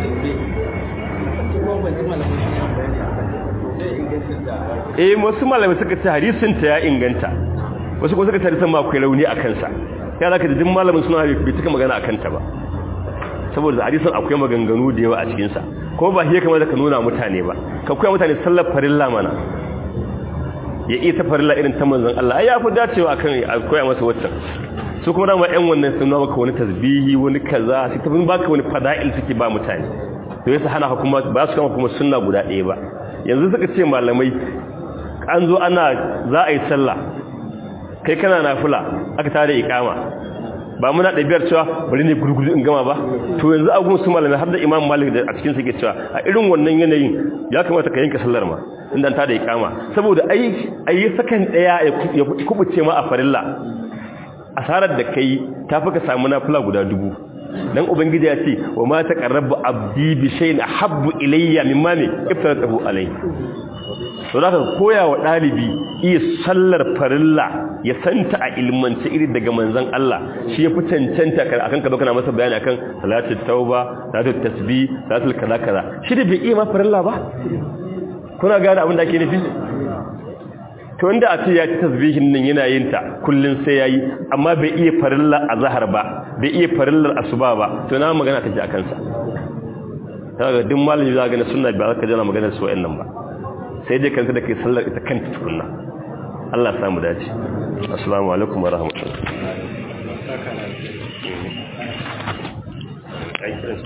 kuma ban ji malamin shi bayani akan sai ingancin da eh wasu malamai suka ce hadisin ta ya inganta wasu kuma suka ce hadisin ma akwai rauni a kansa ya zaka jin malamin suna bai tuka magana a kanta ba saboda hadisin akwai maganganu da yawa a cikin sa kuma ba hiya kamar da ka nuna mutane ba ka koya mutane sallar farilla mana ya iya ta farilla irin ta manzon Allah ai ya fi dacewa akan a koya masa waccan su kuma dama ƴan wannan sun nuna maka wani tasbihi wani kaza sai ta baka wani fada'il suke ba mutane to yasa hana kuma ba su kama kuma sunna guda ɗaya ba yanzu suka ce malamai an zo ana za a yi sallah kai kana nafila aka tare ikama ba muna ɗabi'ar cewa bari ne gurguzu in gama ba to yanzu a gun su malamai har da imam malik da a cikin suke cewa a irin wannan yanayin ya kamata ka yanka sallar ma inda ta da ikama saboda ai ai sakan daya ya kubuce ma a farilla asarar da kai tafi ka samu nafila guda dubu dan ubangiji ya ce wa ma taqarrabu abdi bi shay'in habbu ilayya mimma ne iftaratahu alayhi to zaka koya wa dalibi iya sallar farilla ya santa a ilmance iri daga manzon Allah shi ya fi cancanta akan ka kana masa bayani akan salatul tauba salatul tasbih salatul kaza kaza shi da bai iya ma farilla ba kuna gane abin da ake nufi to inda a ce ya ci tasbihin nan yana yin ta kullun sai yayi amma bai iya farilla azhar ba bai iya farillar asuba ba to na magana take akan sa kaga duk malami za ga na sunna ba za ka jana magana su wayannan ba sai dai kanta da kai sallar ita kanta tukunna Allah ya samu dace assalamu alaikum wa rahmatullahi